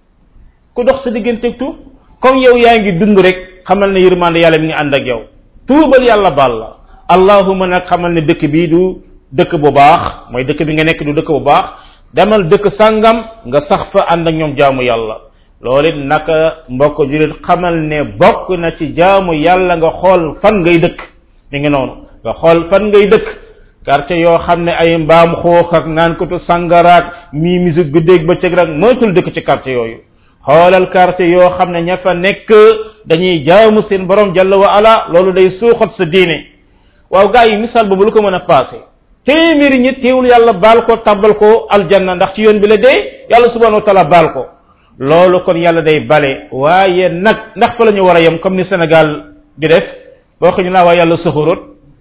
ku dox sa digganteeg tuub comme yow yaa ngi dund rek xamal ne yërmande yàlla mi ngi ànd ak yow tuubal yàlla baal la allahuma nag xamal ne dëkk bii du dëkk bu baax mooy dëkk bi nga nekk du dëkk bu baax demal dëkk sàngam nga sax fa ànd ak ñoom jaamu yàlla loolu it naka mbokk julit xamal ne bokk na ci jaamu yàlla nga xool fan ngay dëkk mi ngi noonu nga xool fan ngay dëkk quartier yoo xam ne ay mbaam xoox ak naan kotu sangaraak mii musique guddeeg bëccëg rek moytul dëkk ci quartier yooyu xoolal quartier yoo xam ne ña fa nekk dañuy jaamu seen borom jalla wa ala loolu day suuxat sa diine waaw gars yi misaal boobu lu ko mën a passé téeméeri ñi teewul yàlla baal ko tabbal ko aljanna ndax ci yoon bi la dee yàlla subhanahu wa taala baal ko loolu kon yàlla day bale waaye nag ndax fa la ñu war a yem comme ni Sénégal di def boo xam ne naa waaye yàlla soxorut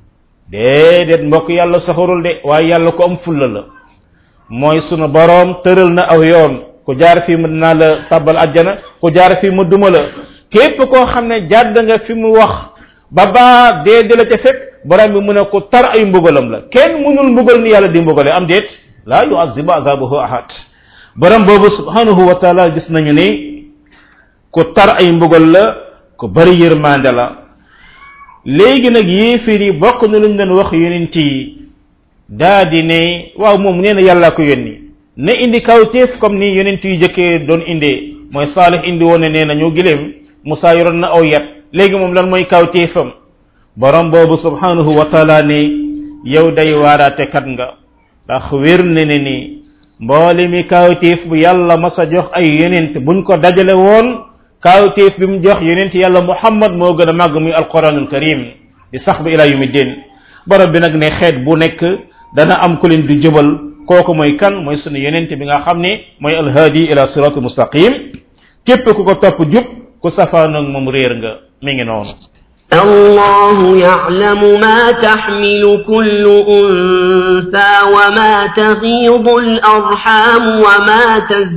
déedéet mbokk yàlla soxorul de waaye yàlla ko am fulla la mooy sunu boroom tëral na aw yoon ku jaar fii mu dinaa la tabbal ajjana ku jaar fii mu duma la képp koo xam ne jàdd nga fi mu wax ba baa dee di la ca fekk borom bi mu ne ko tar ay mbugalam la kenn mënul mbugal ni yàlla di mbugale am déet laa yuazibu azabahu ahad borom boobu subhanahu wa taala gis nañu ni ku tar ay mbugal la ku bari yërmande la léegi nag yéeféer yi bokk na luñ doon wax yonent yi daa di ne waaw moom nee na yàllaa ko yónni na indi kawteef comme ni yonent yu jëkkee doon indee mooy saalix indi woon ne nee na ñoo gileem Musaa yoroon na aw yat léegi moom lan mooy kawteefam borom boobu subhanahu wa taala ne yow day waaraate kat nga ndax wér ne ne ni mboole mi kawteef bu yàlla mas a jox ay yonent buñ ko dajale woon kawteef bi mu jox yonent yàlla muhammad moo gën a màgg muy alquranul karim di sax ba ila yumi din borom bi nag ne xeet bu nekk dana am ku leen di jëbal kooku mooy kan mooy sunu yonent bi nga xam ne mooy alhaadi ila siratul mustaqim képp ku ko topp jub ku safaanoog moom réer nga mi ngi noonu الله يعلم ما تحمل كل أنثى وما تغيض الأرحام وما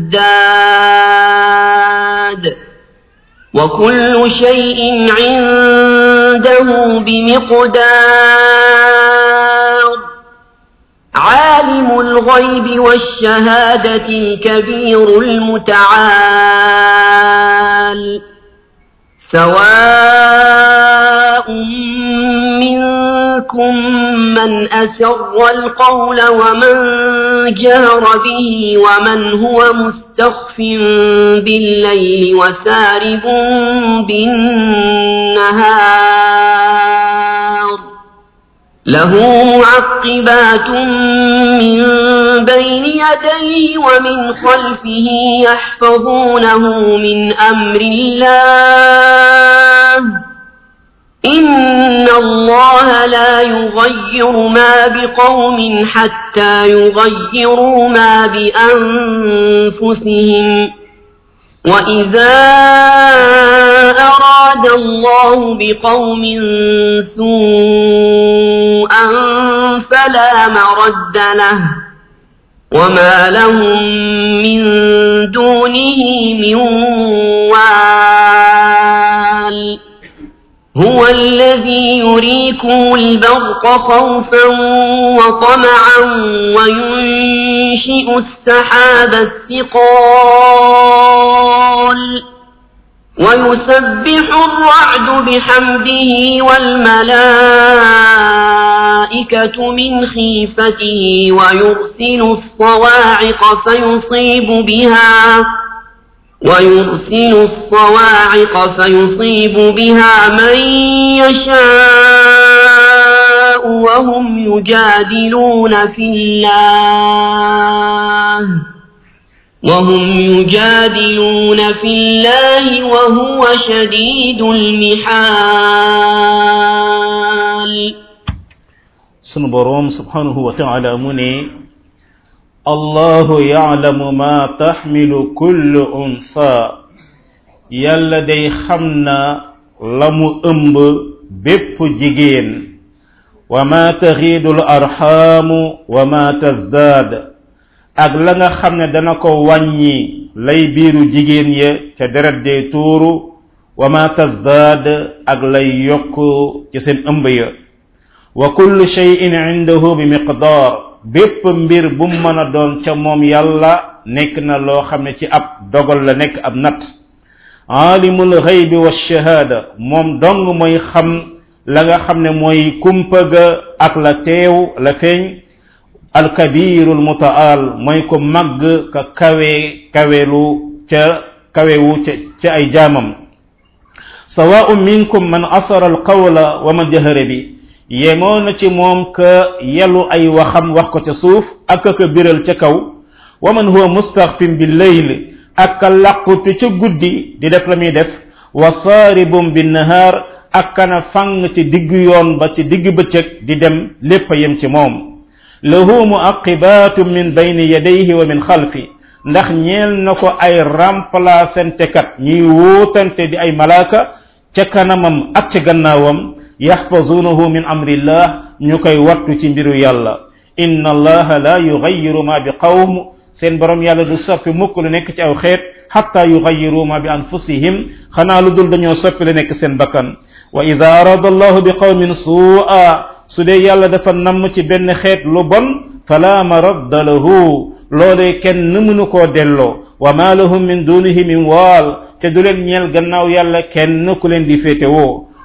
تزداد وكل شيء عنده بمقدار عالم الغيب والشهادة الكبير المتعال سواء منكم من أسر القول ومن جهر به ومن هو مستخف بالليل وسارب بالنهار له معقبات من بين يديه ومن خلفه يحفظونه من أمر الله إن الله لا يغير ما بقوم حتى يغيروا ما بأنفسهم وإذا أراد الله بقوم سوءا فلا مرد له وما لهم من دونه من وال هو الذي يريكم البرق خوفا وطمعا وينشئ السحاب الثقال ويسبح الرعد بحمده والملائكة من خيفته ويرسل الصواعق فيصيب بها ويرسل الصواعق فيصيب بها من يشاء وهم يجادلون في الله وهم يجادلون في الله وهو شديد المحال sunu boroom subhanahu wa taala mu ne allahu ya'lamu ma taxmilu kullu unsa yàlla day xam na la mu ëmb bépp jigéen wa ma taxiidu l arxaamu wa ma tazdaad ak la nga xam ne dana ko wàññi lay biiru jigéen ya ca deret dee tuuru wa ma tazdaad ak lay yokk ci seen ëmb ya wa kullu shay'in indahu bi miqdaar bépp mbir bu mu mën a doon ca moom yàlla nekk na loo xam ne ci ab dogal la nekk ab nat aalimul xaybi wa shahaada moom dong mooy xam la nga xam ne mooy kumpa ga ak la teew la feeñ alkabiru almutaal mooy ko màgg ka kawe kawelu ca kawewu ca ca ay jaamam sawaa'un minkum man asara alqawla wa man jahara bi yemoo na ci moom ka yelu ay waxam wax ko ca suuf ak ka biral ca kaw wa man huwa mustaxfin bil layl ak ka làqutu ca guddi di def la muy def wa saaribum bin nahaar ak kana fang ci digg yoon ba ci digg bëccëg di dem lépp yem ci moom lahu muaqibaatu min bayni yadayhi wa min xalfi ndax ñeel na ko ay remplacante kat ñuy wóotante di ay malaaka ca kanamam ak ca gannaawam yaxfazunahu min amrillah ñu koy wattu ci mbiru yàlla inna allaha la yugayiru ma bi qawm seen borom yàlla du soppi mukk lu nekk ci aw xeet xatta yugayiru ma bi anfusihim xanaa lu dul dañoo soppi lu nekk seen bakkan wa ida arada allahu bi qawmin suu'a su dee yàlla dafa namm ci benn xeet lu bon fala maradda lahu loolee kenn mënu koo delloo wa ma lahum min dunihi min waal te du leen ñeel gannaaw yàlla kenn ku leen di féetewoo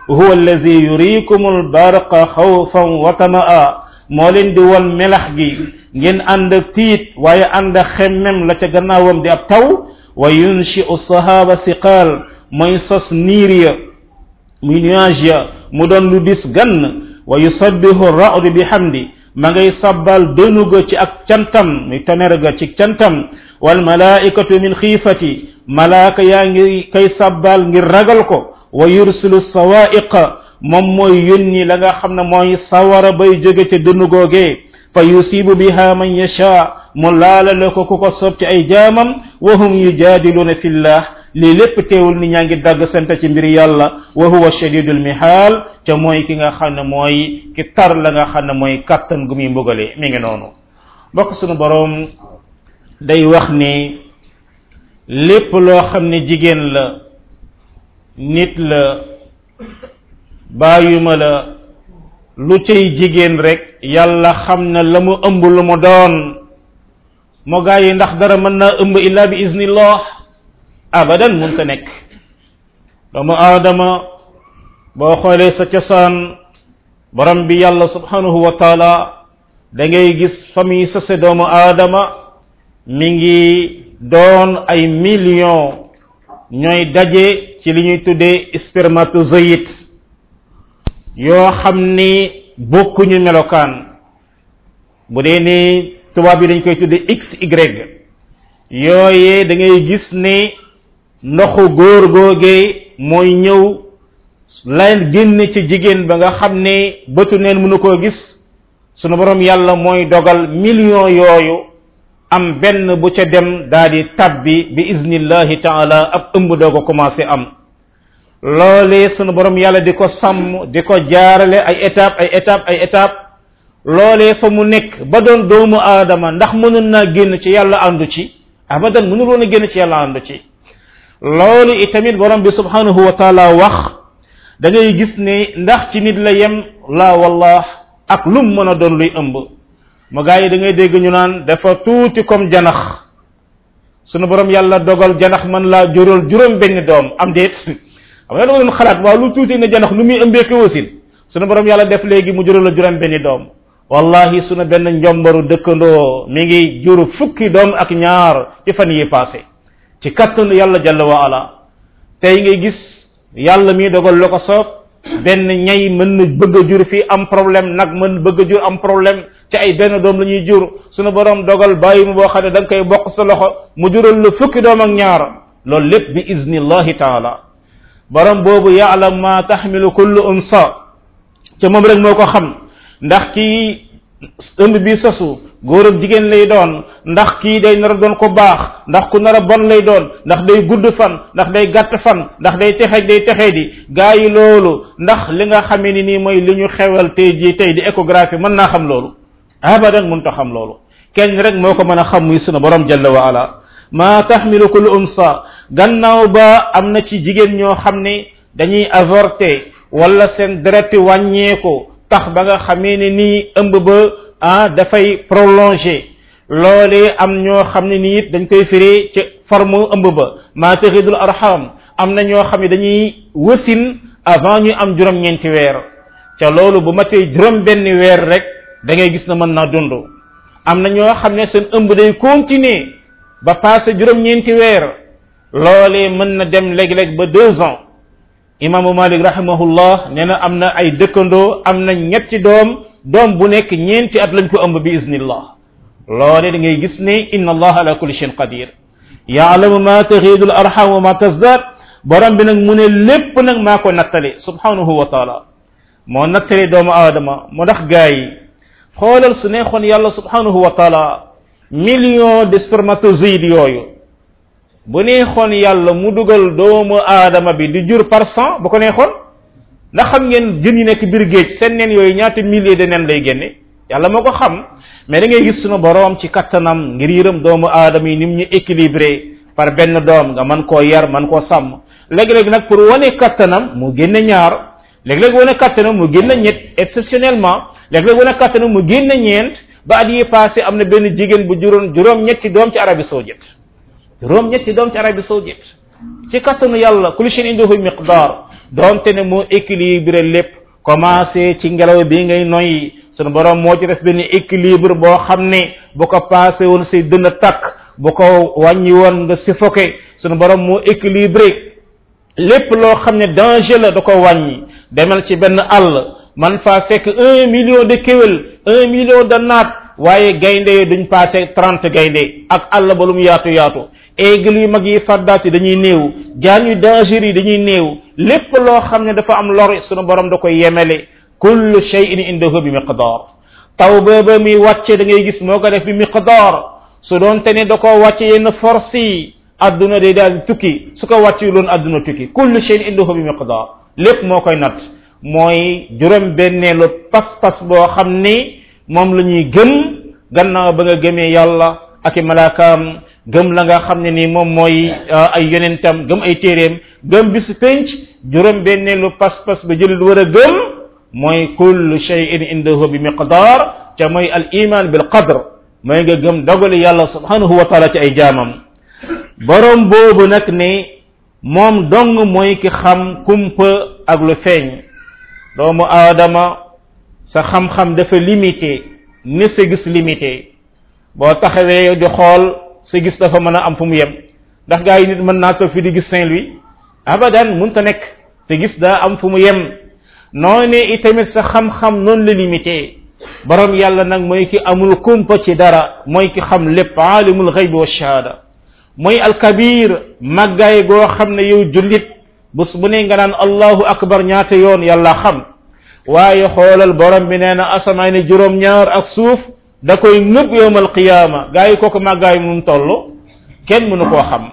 huwa allazi yurikum albarqa xawfan wa tamaa moo leen di won melax gi ngeen ànd ak tiit waaye ànd ak xemmem la ca gannaawam di ab taw wa yunshi'u sahaba siqaal mooy sos niir ya muy nuage ya mu doon lu dis gann wa yusabbihu ra'du bi hamdi ma ngay sabbal dënu ga ci ak cantam muy tonnerre ga ci cantam wal malaikatu min xiifati malaaka yaa ngi kay sabbal ngir ragal ko wa yursilu sawaiqa moom mooy yónni la nga xam ne mooy sawara bay jóge ca dënu googee fa yusibu biha man yasha mu laalale ko ku ko soob ci ay jaamam wa hum yujaadiluuna fillah lii lépp teewul ni ñaa ngi dagg sante ci mbir yàlla wa huwa shadidul mihaal ca mooy ki nga xam ne mooy ki tar la nga xam ne mooy kattan gu muy mbugale mi ngi noonu mbokk sunu boroom day wax ni lépp loo xam ne jigéen la nit la bàyyuma la lu cay jigéen rek yàlla xam na la mu ëmb lu mu doon moo gaa yi ndax dara mën naa ëmb illa bi iznillah abadan mun ta nekk doomu aadama boo xoolee sa cosaan borom bi yàlla subhanahu wa taala da ngay gis famille sase doomu aadama mi ngi doon ay millions ñooy daje ci li ñuy tuddee spermatozoïde yoo xam ni bokkuñu melokaan bu dee ni tubaab yi dañ koy tuddee x y yooyee da ngay gis ni ndoxu góor googee mooy ñëw lay génn ci jigéen ba nga xam ne bëtu neen mënu koo gis sunu borom yàlla mooy dogal million yooyu am benn bu ca dem daa di tabbi bi iznillahi taala ab ëmb doo ko commencé am loolee sunu borom yàlla di ko sàmm di ko jaarale ay étape ay étape ay étape loolee fa mu nekk ba doon doomu aadama ndax mënul naa génn ci yàlla àndu ci abadan mënul woon a génn ci yàlla àndu ci loolu itamit borom bi subhanahu wa taala wax da ngay gis ne ndax ci nit la yem la wallah ak lum mën a doon luy ëmb ma gaa yi da ngay dégg ñu naan dafa tuuti comme janax sunu borom yàlla dogal janax man laa jural juróom benn doom am déet xam nga da nga doon xalaat waaw lu tuuti ne janax lu muy ëmbee ko wasin sunu borom yàlla def léegi mu jural la juróom benn doom wallahi sunu benn njombaru dëkkandoo mi ngi jur fukki doom ak ñaar ci fan yi passé ci kattanu yàlla jalla wa ala tey ngay gis yàlla mi dogal la ko soob benn ñay mën na bëgg a jur fii am problème nag mën bëgg a jur am problème ci ay benn doom la ñuy jur sunu borom dogal bàyyi mu boo xam ne da nga koy bokk sa loxo mu jural la fukki doom ak ñaar loolu lépp bi iznillahi taala borom boobu yaalam ma taxmilu kullu unsa te moom rek moo ko xam ndax kii ëmb bi sosu góor ak jigéen lay doon ndax kii day nar a doon ko baax ndax ku nar a bon lay doon ndax day gudd fan ndax day gàtt fan ndax day texe day texe di gaa yi loolu ndax li nga xamee ni nii mooy li ñu xewal tey jii tey di échographie mën naa xam loolu abadan mënut a xam loolu kenn rek moo ko mën a xam muy sunu borom jalla wa ala ma taxmilu kullu unsa gannaaw ba am na ci jigéen ñoo xam ne dañuy avorter wala seen deret wàññeeku tax ba nga xamee ne nii ëmb ba ah dafay prolongé loolee am ñoo xam ne nii it dañ koy firi ci forme ëmb ba maa taxidul arham am na ñoo xam ne dañuy wësin avant ñu am juróom-ñeenti weer ca loolu bu matee juróom benn weer rek da ngay gis na mën naa dund am na ñoo xam ne seen ëmb day continuer ba passé juróom-ñeenti weer loolee mën na dem léeg-léeg ba deux ans imaamu malik rahimahullah nee na am na ay dëkkandoo am na ñetti doom doom bu nekk ñeenti at lañ ko ëmb bi iznillah loole da ngay gis ne inna allah ala kulli shayin qadir yaalamu ma taxiidu al arham wa ma tasdaad borom bi nag mu ne lépp nag maa ko nattale subhanahu wa taala moo nattale doomu aadama moo tax gaa yi xoolal su neexoon yàlla subhanahu wa taala million de spermatozoïdes yooyu bu neexoon yàlla mu dugal doomu aadama bi di jur par cent bu ko neexoon ndax xam ngeen jën yi nekk biir géej seen nen yooyu ñaata milliers de nen lay génne yàlla moo ko xam mais da ngay gis sunu boroom ci kattanam ngir yërëm doomu aadama yi nim ñu équilibré par benn doom nga mën koo yar mën koo sàmm léegi-léegi nag pour wane kattanam mu génne ñaar léegi-léegi wane kattanam mu génne ñett exceptionnellement léegi-léegi wane kattanam mu génne ñeent ba at yi passé am na benn jigéen bu juróon juróom ñetti doom ci Arabie Saoudite juróom ñetti doom ci Arabie Saoudite ci kattanu yàlla kulli shay'in indahu miqdar donte ne moo équilibré lépp commencé ci ngelaw bi ngay noyyi sunu borom moo ci def benn équilibre boo xam ne bu ko passé woon say dënn takk bu ko wàññi woon nga suffoqué sunu borom moo équilibré lépp loo xam ne danger la da ko wàññi demal ci benn àll man faa fekk un million de kéwél un million de naat waaye gaynde yi duñ passé trente gaynde ak àll ba lu mu yaatu yaatu aigle yu mag yi faddaat yi dañuy néew jaan yu danger yi dañuy néew lépp loo xam ne dafa am lor sunu borom da koy yemele kullu shay'in indahu bi miqdar taw booba muy wàcce da ngay gis moo ko def bi miqdar su doon te ne da koo wàcce yenn force yi adduna day daal tukki su ko wàcce loon adduna tukki kullu shay'in indahu bi miqdar lépp moo koy natt mooy juróom benneelu pas-pas boo xam ni moom la ñuy gëm gannaaw ba nga gëmee yàlla ak i malaakaam gëm la nga xam ne ni moom mooy ay yonentam gëm ay téeréem gëm bisu penc juróom benneelu pas-pas ba jëlit war a gëm mooy kullu shay'in indahu bi miqdar te mooy al iman bil qadr mooy nga gëm dogali yàlla subhanahu wa taala ci ay jaamam borom boobu nag ne moom dong mooy ki xam kumpa ak lu feeñ doomu aadama sa xam-xam dafa limité ni sa gis limité boo taxawee di xool sa gis dafa mën a am fu mu yem ndax gaa yi nit mën naa toog fi di gis Saint-Louis abadan mënta nekk sa gis daa am fu mu yem noone itamit sa xam-xam noonu la limité borom yàlla nag mooy ki amul kumpa ci dara mooy ki xam lépp aalimul xaybi wa shahada mooy alkabir màggaay goo xam ne yow jullit bés bu ne nga naan allahu akbar ñaata yoon yàlla xam waaye xoolal borom bi nee na asamaa ne juróom-ñaar ak suuf da koy nëbb yowmal qiyaama gaa yi kooku màggaay mu toll kenn mënu koo xam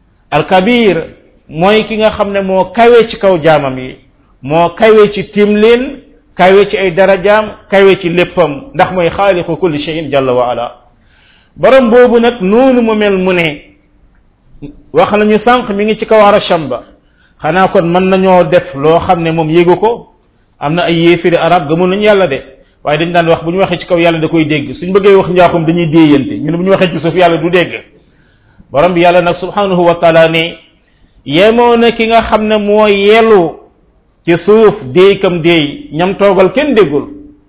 alkabir mooy ki nga xam ne moo kawe ci kaw jaamam yi moo kawe ci tim leen kawe ci ay darajaam kawe ci léppam ndax mooy xaaliqu kulli shay'in jalla wa ala borom boobu nag noonu mu mel mu ne wax nañu sànq mi ngi ci kaw arasham ba xanaa kon mën nañoo def loo xam ne moom yéegu ko am na ay yéefiri arab gëmul nañu yàlla de waaye dañ daan wax bu ñu waxee ci kaw yàlla da koy dégg suñ bëggee wax njaaxum dañuy déeyante ñu ne bu ñu waxee ci suuf yàlla du dégg borom bi yàlla nag subhanahu wa taala ne yemoo na ki nga xam ne moo yelu ci suuf déykam déey ñam toogal kenn déggul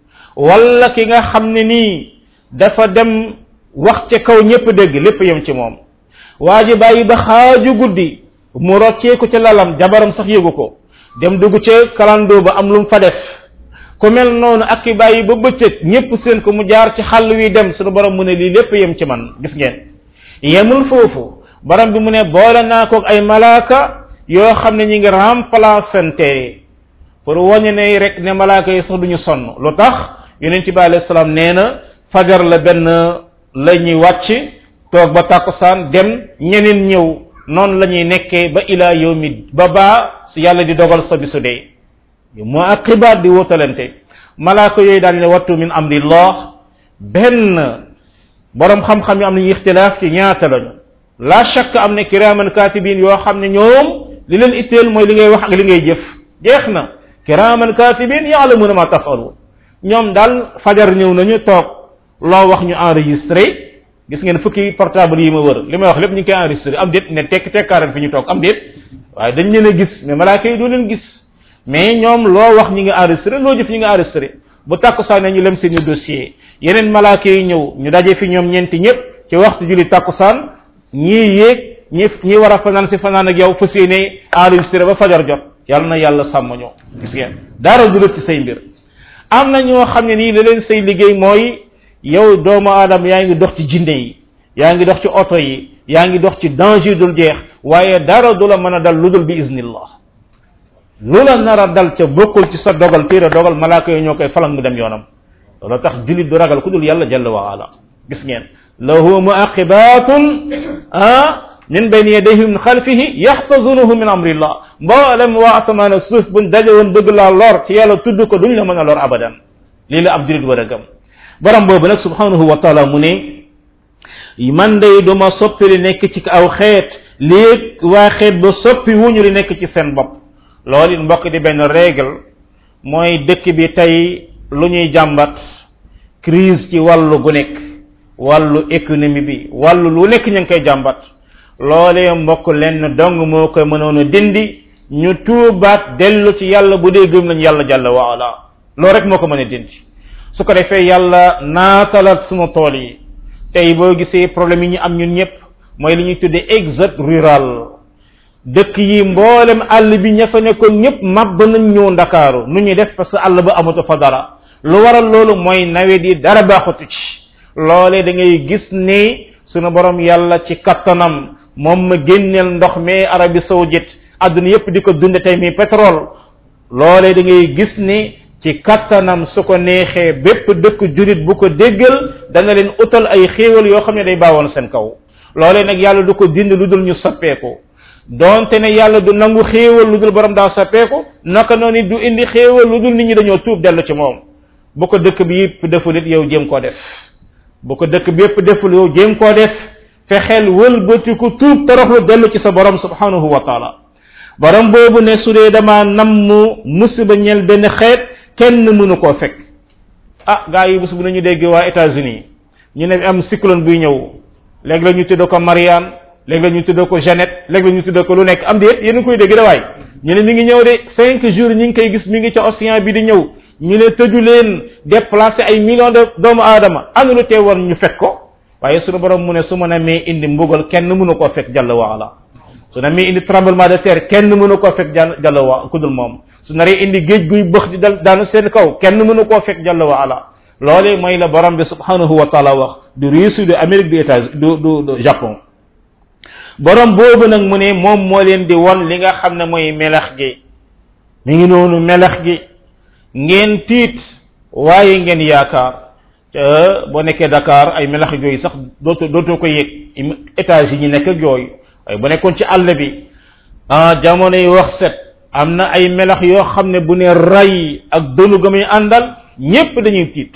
wala ki nga xam ne nii dafa dem wax ca kaw ñépp dégg lépp yem ci moom waa ji bàyyi ba xaaju guddi mu rocceeku ca lalam jabaram sax yëgu ko dem dugg ca kalandoo ba am lu mu fa def ku mel noonu ak ki bàyyi ba bëccëg ñépp seen ko mu jaar ci xàll wi dem suñu borom mu ne lii lépp yem ci man gis ngeen yemul foofu borom bi mu ne boole naa ko ay malaaka yoo xam ne ñi ngi remplacante pour wañu ne rek ne malaaka yi sax duñu sonn lu tax yonent bi alayhi salaam nee na fajar la benn la ñuy wàcc toog ba tàkkusaan dem ñeneen ñëw noonu la ñuy nekkee ba ilaa yawmi ba baa su yàlla di dogal sa bisu dee moo ak xibaar di wutalante malaaka yooyu daal ne wattu min amrillah benn borom xam-xam yi am nañu ixtilaaf ci ñaata lañu la shakk am ne kiraaman katibin yoo xam ne ñoom li leen itteel mooy li ngay wax ak li ngay jëf jeex na kiraaman katibin yaalamuna ma tafalu ñoom daal fajar ñëw nañu toog loo wax ñu enregistré gis ngeen fukki portable yi ma wër li may wax lépp ñu ngi koy enregistré am déet ne tekk tekkaaral fi ñu toog am déet waaye dañ leen a gis mais malaaka yi doo leen gis mais ñoom loo wax ñi ngi enregistré loo jëf ñi ngi enregistré bu tàkkusaan ñu lem seen i dossier yeneen malaaka yi ñëw ñu daje fi ñoom ñeenti ñëpp ci waxtu julli tàkkusaan ñii yéeg ñi ñi war a fanaan si fanaan ak yow fas yéene enregistré ba fajar jot yàlla na yàlla sàmm ñoo gis ngeen dara du ci say mbir am na ñoo xam ne nii la leen say liggéey mooy yow doomu aadama yaa ngi dox ci jinde yi yaa ngi dox ci oto yi yaa ngi dox ci danger dul jeex waaye dara du la mën a dal lu dul bi iznillah lu la nar a dal ca bokkul ci sa dogal téere dogal malaaka yi ñoo koy falang mu dem yoonam loolu tax julit du ragal ku dul yàlla jalla wa ala gis ngeen lahu muaqibatun ah min bayni yadayhi min xalfihi yaxtazunuhu min amrillah mboolem waa asamaan ak suuf buñ daje woon bëgg laa lor ci yàlla tudd ko duñ la mën a lor abadan lii la ab julit war a gëm borom boobu nag subhanahu wa taala mu ne man day duma soppi li nekk ci aw xeet lii waa xeet ba soppi wuñu li nekk ci seen bopp loolu it mbokk di benn règle mooy dëkk bi tey lu ñuy jàmbat crise ci wàllu gu nekk wàllu économie bi wàllu lu nekk ñu ngi koy jàmbat loolee mbokk lenn dong moo koy mënoon a dindi ñu tuubaat dellu ci yàlla bu dee gëm nañ yàlla jàlla wa ala loolu rek moo ko mën a dindi su ko defee yàlla naatalaat sunu tool yi tey boo gisee problème yi ñu am ñun ñëpp mooy li ñuy tuddee exode rural dëkk yi mboolem àll bi ña fa nekkoon ñëpp màbb nañ ñëw ndakaaru nu ñuy def parce que àll ba amatu fa dara lu waral loolu mooy nawet yi dara baaxutu ci loolee da ngay gis ni sunu borom yàlla ci kattanam moom ma génneel ndox mi Arabie saoudite àdduna yépp di ko dunde tey mi pétrole loolee da ngay gis ni ci kattanam su ko neexee bépp dëkk julit bu ko déggal dana leen utal ay xéewal yoo xam ne day baawoon seen kaw loolee nag yàlla du ko dind lu dul ñu soppeeku donte ne yàlla du nangu xéewal lu dul borom daa soppeeku naka noonu du indi xéewal lu dul nit ñi dañoo tuub dellu ci moom bu ko dëkk bi yëpp deful it yow jéem koo def bu ko dëkk bi yëpp deful yow jéem koo def fexeel wëlbatiku tuub toroxlu dellu ci sa borom subhanahu wa taala borom boobu ne su dee dama namm musiba ñel benn xeet kenn mënu koo fekk ah gaa yi bés bu nañu dégg waa États-Unis ñu ne am cyclone buy ñëw léegi la ñu tudd ko Marianne léegi la ñu tudd ko Jeannette léegi la ñu tudd ko lu nekk am déet yéen a koy dégg da waay ñu ne mi ngi ñëw de cinq jours ñi ngi koy gis mi ngi ca océan bi di ñëw ñu ne tëju leen déplacer ay millions de doomu aadama anu lu teewoon ñu fekk ko waaye sunu borom mu ne su ma namee indi mbugal kenn mënu koo fekk jàll waala su namee indi tremblement de terre kenn mënu koo fekk jàll jàll wa ku dul moom su naree indi géej guy bëx di dal daanu seen kaw kenn mënu koo fekk jàll waala loolee mooy la borom bi subhanahu wa taala wax du Russie du Amérique du États du du du Japon borom boobu nag mu ne moom moo leen di won li nga xam ne mooy melax gi mi ngi noonu melax gi ngeen tiit waaye ngeen yaakaar boo nekkee Dakar ay melax yooyu sax dootoo dootoo ko yëg étage yi ñu nekk ak yooyu waaye bu nekkoon ci àll bi ah jamono yi wax set am na ay melax yoo xam ne bu ne ray ak dënu ga muy àndal ñépp dañuy tiit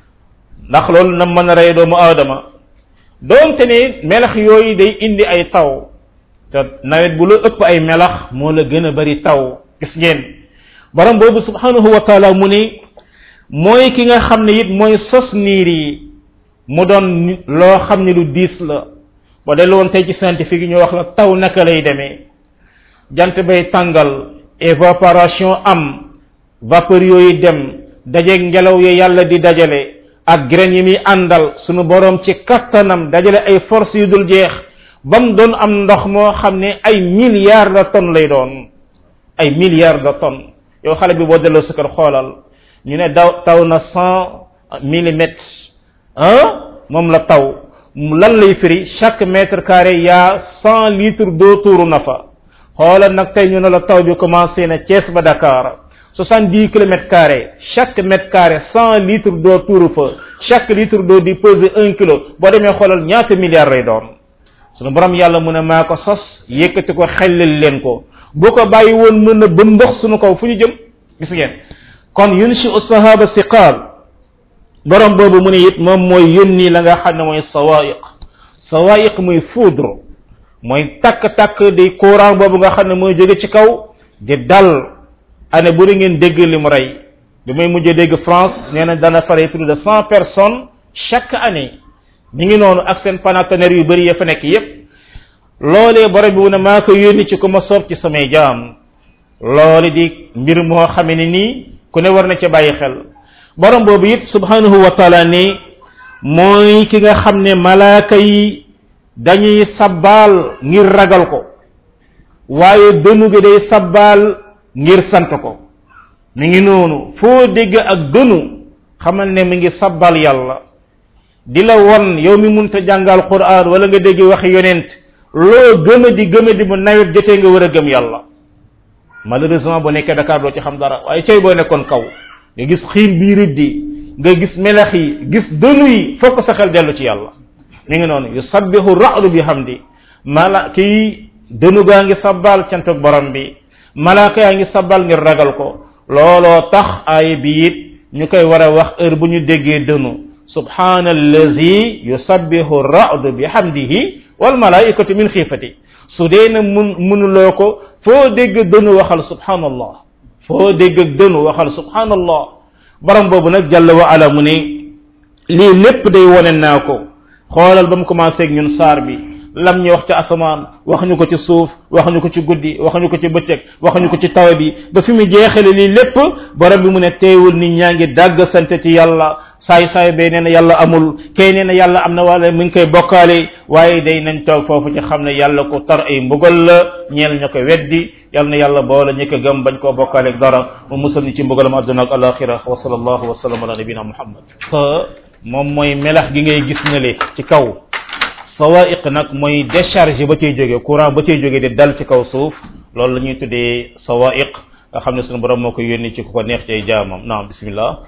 ndax loolu na mën a rey doomu aadama doonte ne melax yooyu day indi ay taw te nawet bu la ëpp ay melax moo la gën a bari taw gis ngeen borom boobu subhanahu wa taala mu ni mooy ki nga xam ne it mooy sos niir yi mu doon loo xam ne lu diis la ba dellu woon tey ci scientifique yi ñu wax la taw naka lay demee jant bay tàngal évaporation am vapeur yooyu dem dajeeg ngelaw yi yàlla di dajale ak graine yi muy àndal sunu borom ci kattanam dajale ay force yu dul jeex ba mu doon am ndox moo xam ne ay milliards de tonnes lay doon ay milliards de tonnes yow xale bi boo delloo sa kër xoolal ñu ne daw taw na cent millimètres ah moom la taw lan lay firi chaque mètre carré yaa cent litres d'eau tuuru na fa xoolal nag tey ñu ne la taw bi commencé na Thiès ba Dakar soixante dix kilomètres carrés chaque mètre carré cent litres d'eau tuuru fa chaque litre d'eau di peser un kilo boo demee xoolal ñaata milliards lay doon sunu borom yàlla mu ne maa ko sos yëkkati ko xellal leen ko bu ko bàyyi woon mën na ba ndox sunu kaw fu ñu jëm gis ngeen kon yunshi sahaba siqaal borom boobu mu ne it moom mooy yónni la nga xam ne mooy sawaiq sawaiq muy foudre mooy takk-takk di courant boobu nga xam ne mooy jóge ci kaw di dal année bu ngeen dégg li mu rey bi may mujjee dégg France nee na dana fare plus de cent personnes chaque année ñu ngi noonu ak seen paratonnerre yu bëri ya fa nekk yépp loolee borom bi mu ne maa ko yónni ci ku ma soob ci samay jaam loole di mbir moo xame ne nii ku ne war na ca bàyyi xel borom boobu it subhanahu wa taala ne mooy ki nga xam ne malaaka yi dañuy sabbaal ngir ragal ko waaye dënu gi day sabbaal ngir sant ko mi ngi noonu foo dégg ak dënu xamal ne mi ngi sabbal yàlla di la won yow mi munta jàngal quran wala nga dégg waxi yonent loo gëma di gëma di bu nawet jotee nga war a gëm yàlla malheureusement boo nekkee Dakar doo ci xam dara waaye cay boo nekkoon kaw nga gis xiin bii riddi nga gis melax yi gis dënu yi fokk sa xel dellu ci yàlla mi ngi noonu yusabbihu ra'du bi hamdi mala kii dënu gaa ngi sabbal cantuk borom bi malaaka yaa ngi sabbal ngir ragal ko looloo tax aaya bi it ñu koy war a wax heure bu ñu déggee dënu subhana allazi yusabbihu ra'du bi hamdihi wal malaikatu min xiifati su dee na mun munuloo ko foo dégg dënu waxal subhanallah foo dégg dënu waxal subhanallah borom boobu nag jàll wa ala mu ne lii lépp day wone naa ko xoolal ba mu commencé ak ñun saar bi lam ñu wax ci asamaan waxuñu ko ci suuf waxuñu ko ci guddi waxuñu ko ci bëccëg waxuñu ko ci taw bi ba fi mu jeexale lii lépp borom bi mu ne teewul nit ñaa ngi dàgg sante ci yàlla saay saay bee nee na yàlla amul kay nee na yàlla am na wala mu ngi koy bokkaale waaye day nañ toog foofu ci xam ne yàlla ko tar ay mbugal la ñeel ña ko weddi yàlla na yàlla boole ñi ko gëm bañ koo bokkaale ak dara mu musal ñu ci mbugalam adduna ak alaxira wa sallallahu wa sallam ala nabina muhammad moom mooy melax gi ngay gis ne le ci kaw sawaiq nag mooy décharge ba cay jóge courant ba cay jóge di dal ci kaw suuf loolu la ñuy tuddee sawaiq nga xam ne sunu borom moo ko yónni ci ku ko neex ci ay jaamam naam bismillah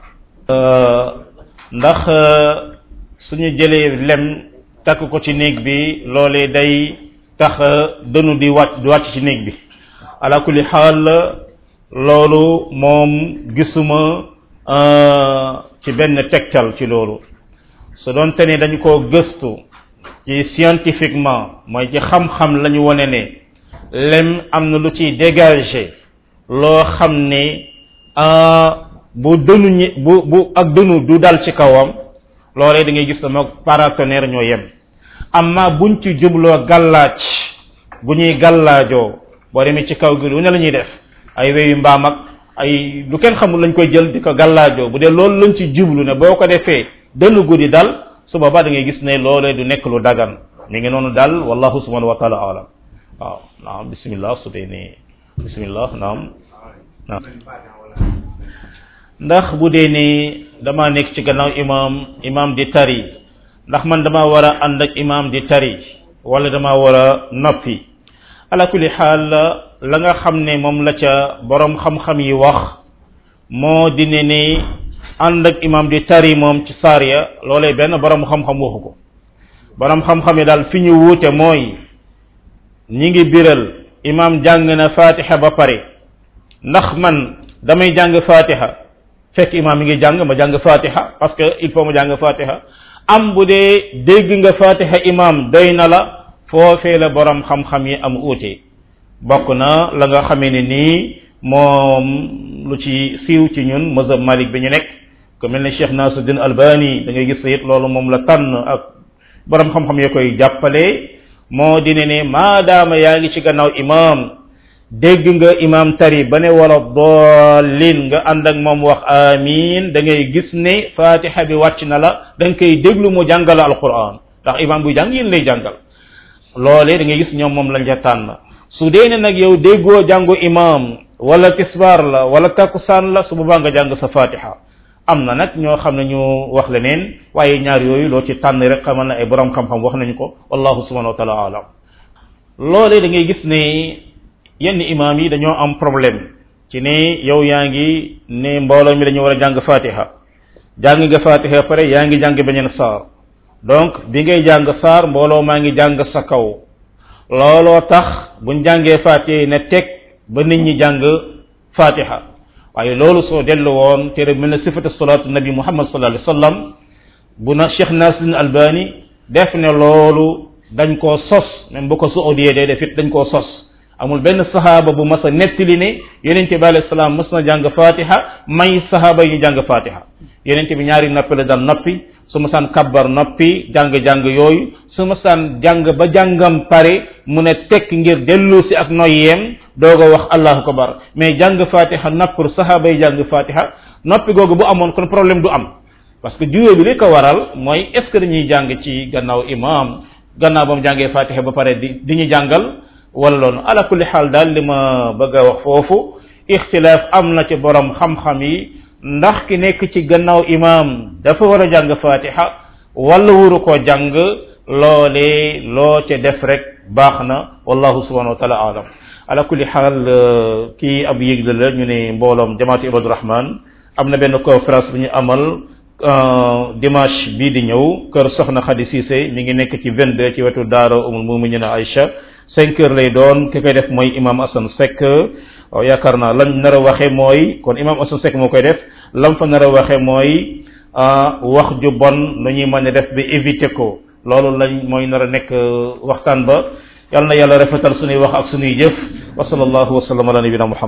ndax suñu jëlee lem takk ko ci néeg bi loolee day tax dënu di wàcc di wàcc ci néeg bi ala kulli xaal loolu moom gisuma ci benn tegtal ci loolu su doon te ne dañu koo gëstu ci scientifiquement mooy ci xam-xam la ñu wane ne lem am na lu ciy dégager loo xam ne bu dënu ñi bu bu ak dënu du dal ci kawam loolee da ngay gis sama paratonnerre ñoo yem amma buñ ci jubloo gàllaaj bu ñuy gàllaajoo boo demee ci kaw gi lu ne la ñuy def ay weyu mbaam ak ay lu kenn xamul lañ koy jël di ko gàllaajoo bu dee loolu lañ ci jublu ne boo ko defee dënn guddi dal su boobaa da ngay gis ne loolee du nekk lu dagan mi ngi noonu dal wallahu subhanahu wa taala alam waaw naam bismillah su dee ne bismillah naam naam ndax bu dee ne dama nekk ci gannaaw imam imam di tari ndax man dama war a ànd ak imam di tari wala dama war a noppi ala kulli xaal la nga xam ne moom la ca borom xam-xam yi wax moo di ne ni ànd ak imam di tari moom ci saar ya loolee benn borom xam-xam waxu ko borom xam-xam yi daal fi ñu wuute mooy ñi ngi biral imam jàng na fatiha ba pare ndax man damay jàng fatiha fekk imam mi ngi jàng ma jàng fatiha parce que il faut ma jàng fatiha am bu dee dégg nga fatiha imam doy na la foofee la borom xam-xam yi am uute bokk na la nga xamee ne nii moom lu ci siiw ci ñun mazhab malik bi ñu nekk ku mel ne cheikh nasuddin albani da ngay gis it loolu moom la tànn ak borom xam-xam ya koy jàppale moo di ne ne maadaama yaa ngi ci gannaaw imam dégg nga imam tari ba ne wala doolin nga ànd ak moom wax amin da ngay gis ne fatiha bi wàcc na la da nga koy déglu mu jàngal alquran ndax imam buy jàng yéen lay jàngal loolee da ngay gis ñoom moom lañ ca tànn su dee ne nag yow déggoo jàngu imam wala tisbaar la wala takkusaan la su boobaa nga jàng sa fatiha am na nag ñoo xam ne ñu wax leneen waaye ñaar yooyu loo ci tànn rek xamal na ay borom xam-xam wax nañu ko wallahu subhanahu wa taala alam loolee da ngay gis ne yenn imam yi dañoo am problème ci ne yow yaa ngi ne mbooloo mi dañu war a jàng fatiha jàng nga fatiha pare yaa ngi jàng beneen saar donc bi ngay jàng saar mbooloo maa ngi jàng sa kaw looloo tax buñ jàngee fatiha ne teg ba nit ñi jàng fatiha waaye loolu soo dellu woon téere mel na sifatu salaatu nabi muhammad sallallahu alayhi wasallam bu na cheikh nasiruddin albani def ne loolu dañ koo sos même bu ko saudiyee dee def it dañ koo sos amul benn sahaaba bu mas a nettali ne yonente bi alayhi salaam mas na jàng fatiha may sahaaba yi ñu jàng fatiha yonente bi ñaari noppi la daan noppi su ma saan kabbar noppi jàng-jàng yooyu su ma saan jàng ba jàngam pare mu ne tekk ngir dellu si ak noyyeem doog a wax allahu akbar mais jàng fatiha noppur sahaaba yi jàng fatiha noppi googu bu amoon kon problème du am parce que juyoo bi li ko waral mooy est ce que dañuy jàng ci gannaaw imam gannaaw ba mu jàngee fatiha ba pare di di ñu jàngal wala loolu ala kulli xaal daal li ma bëgg a wax foofu ixtilaaf am na ci borom xam-xam yi ndax ki nekk ci gannaaw imam dafa war a jàng fatiha wala wuru koo jàng loolee loo ca def rek baax na wallahu subhanahu wa taala alam ala kulli xaal kii ab yëgle la ñu ne mbooloom jamaatu ibadu rahman am na benn conférence bu ñu amal dimanche bii di ñëw kër soxna Khady Cissé mi ngi nekk ci 22 ci wetu daara umul muminina Aïcha cinq heures lay doon ki koy def mooy imam Assane Seck waaw yaakaar naa lañ nar a waxe mooy kon imam Assane Seck moo koy def lam fa nar a waxe mooy wax ju bon nu ñuy mën a def bi éviter ko loolu lañ mooy nar a nekk waxtaan ba yàlla na yàlla rafetal suñuy wax ak suñuy jëf wa sallallahu wa sallam ala nabina muhammad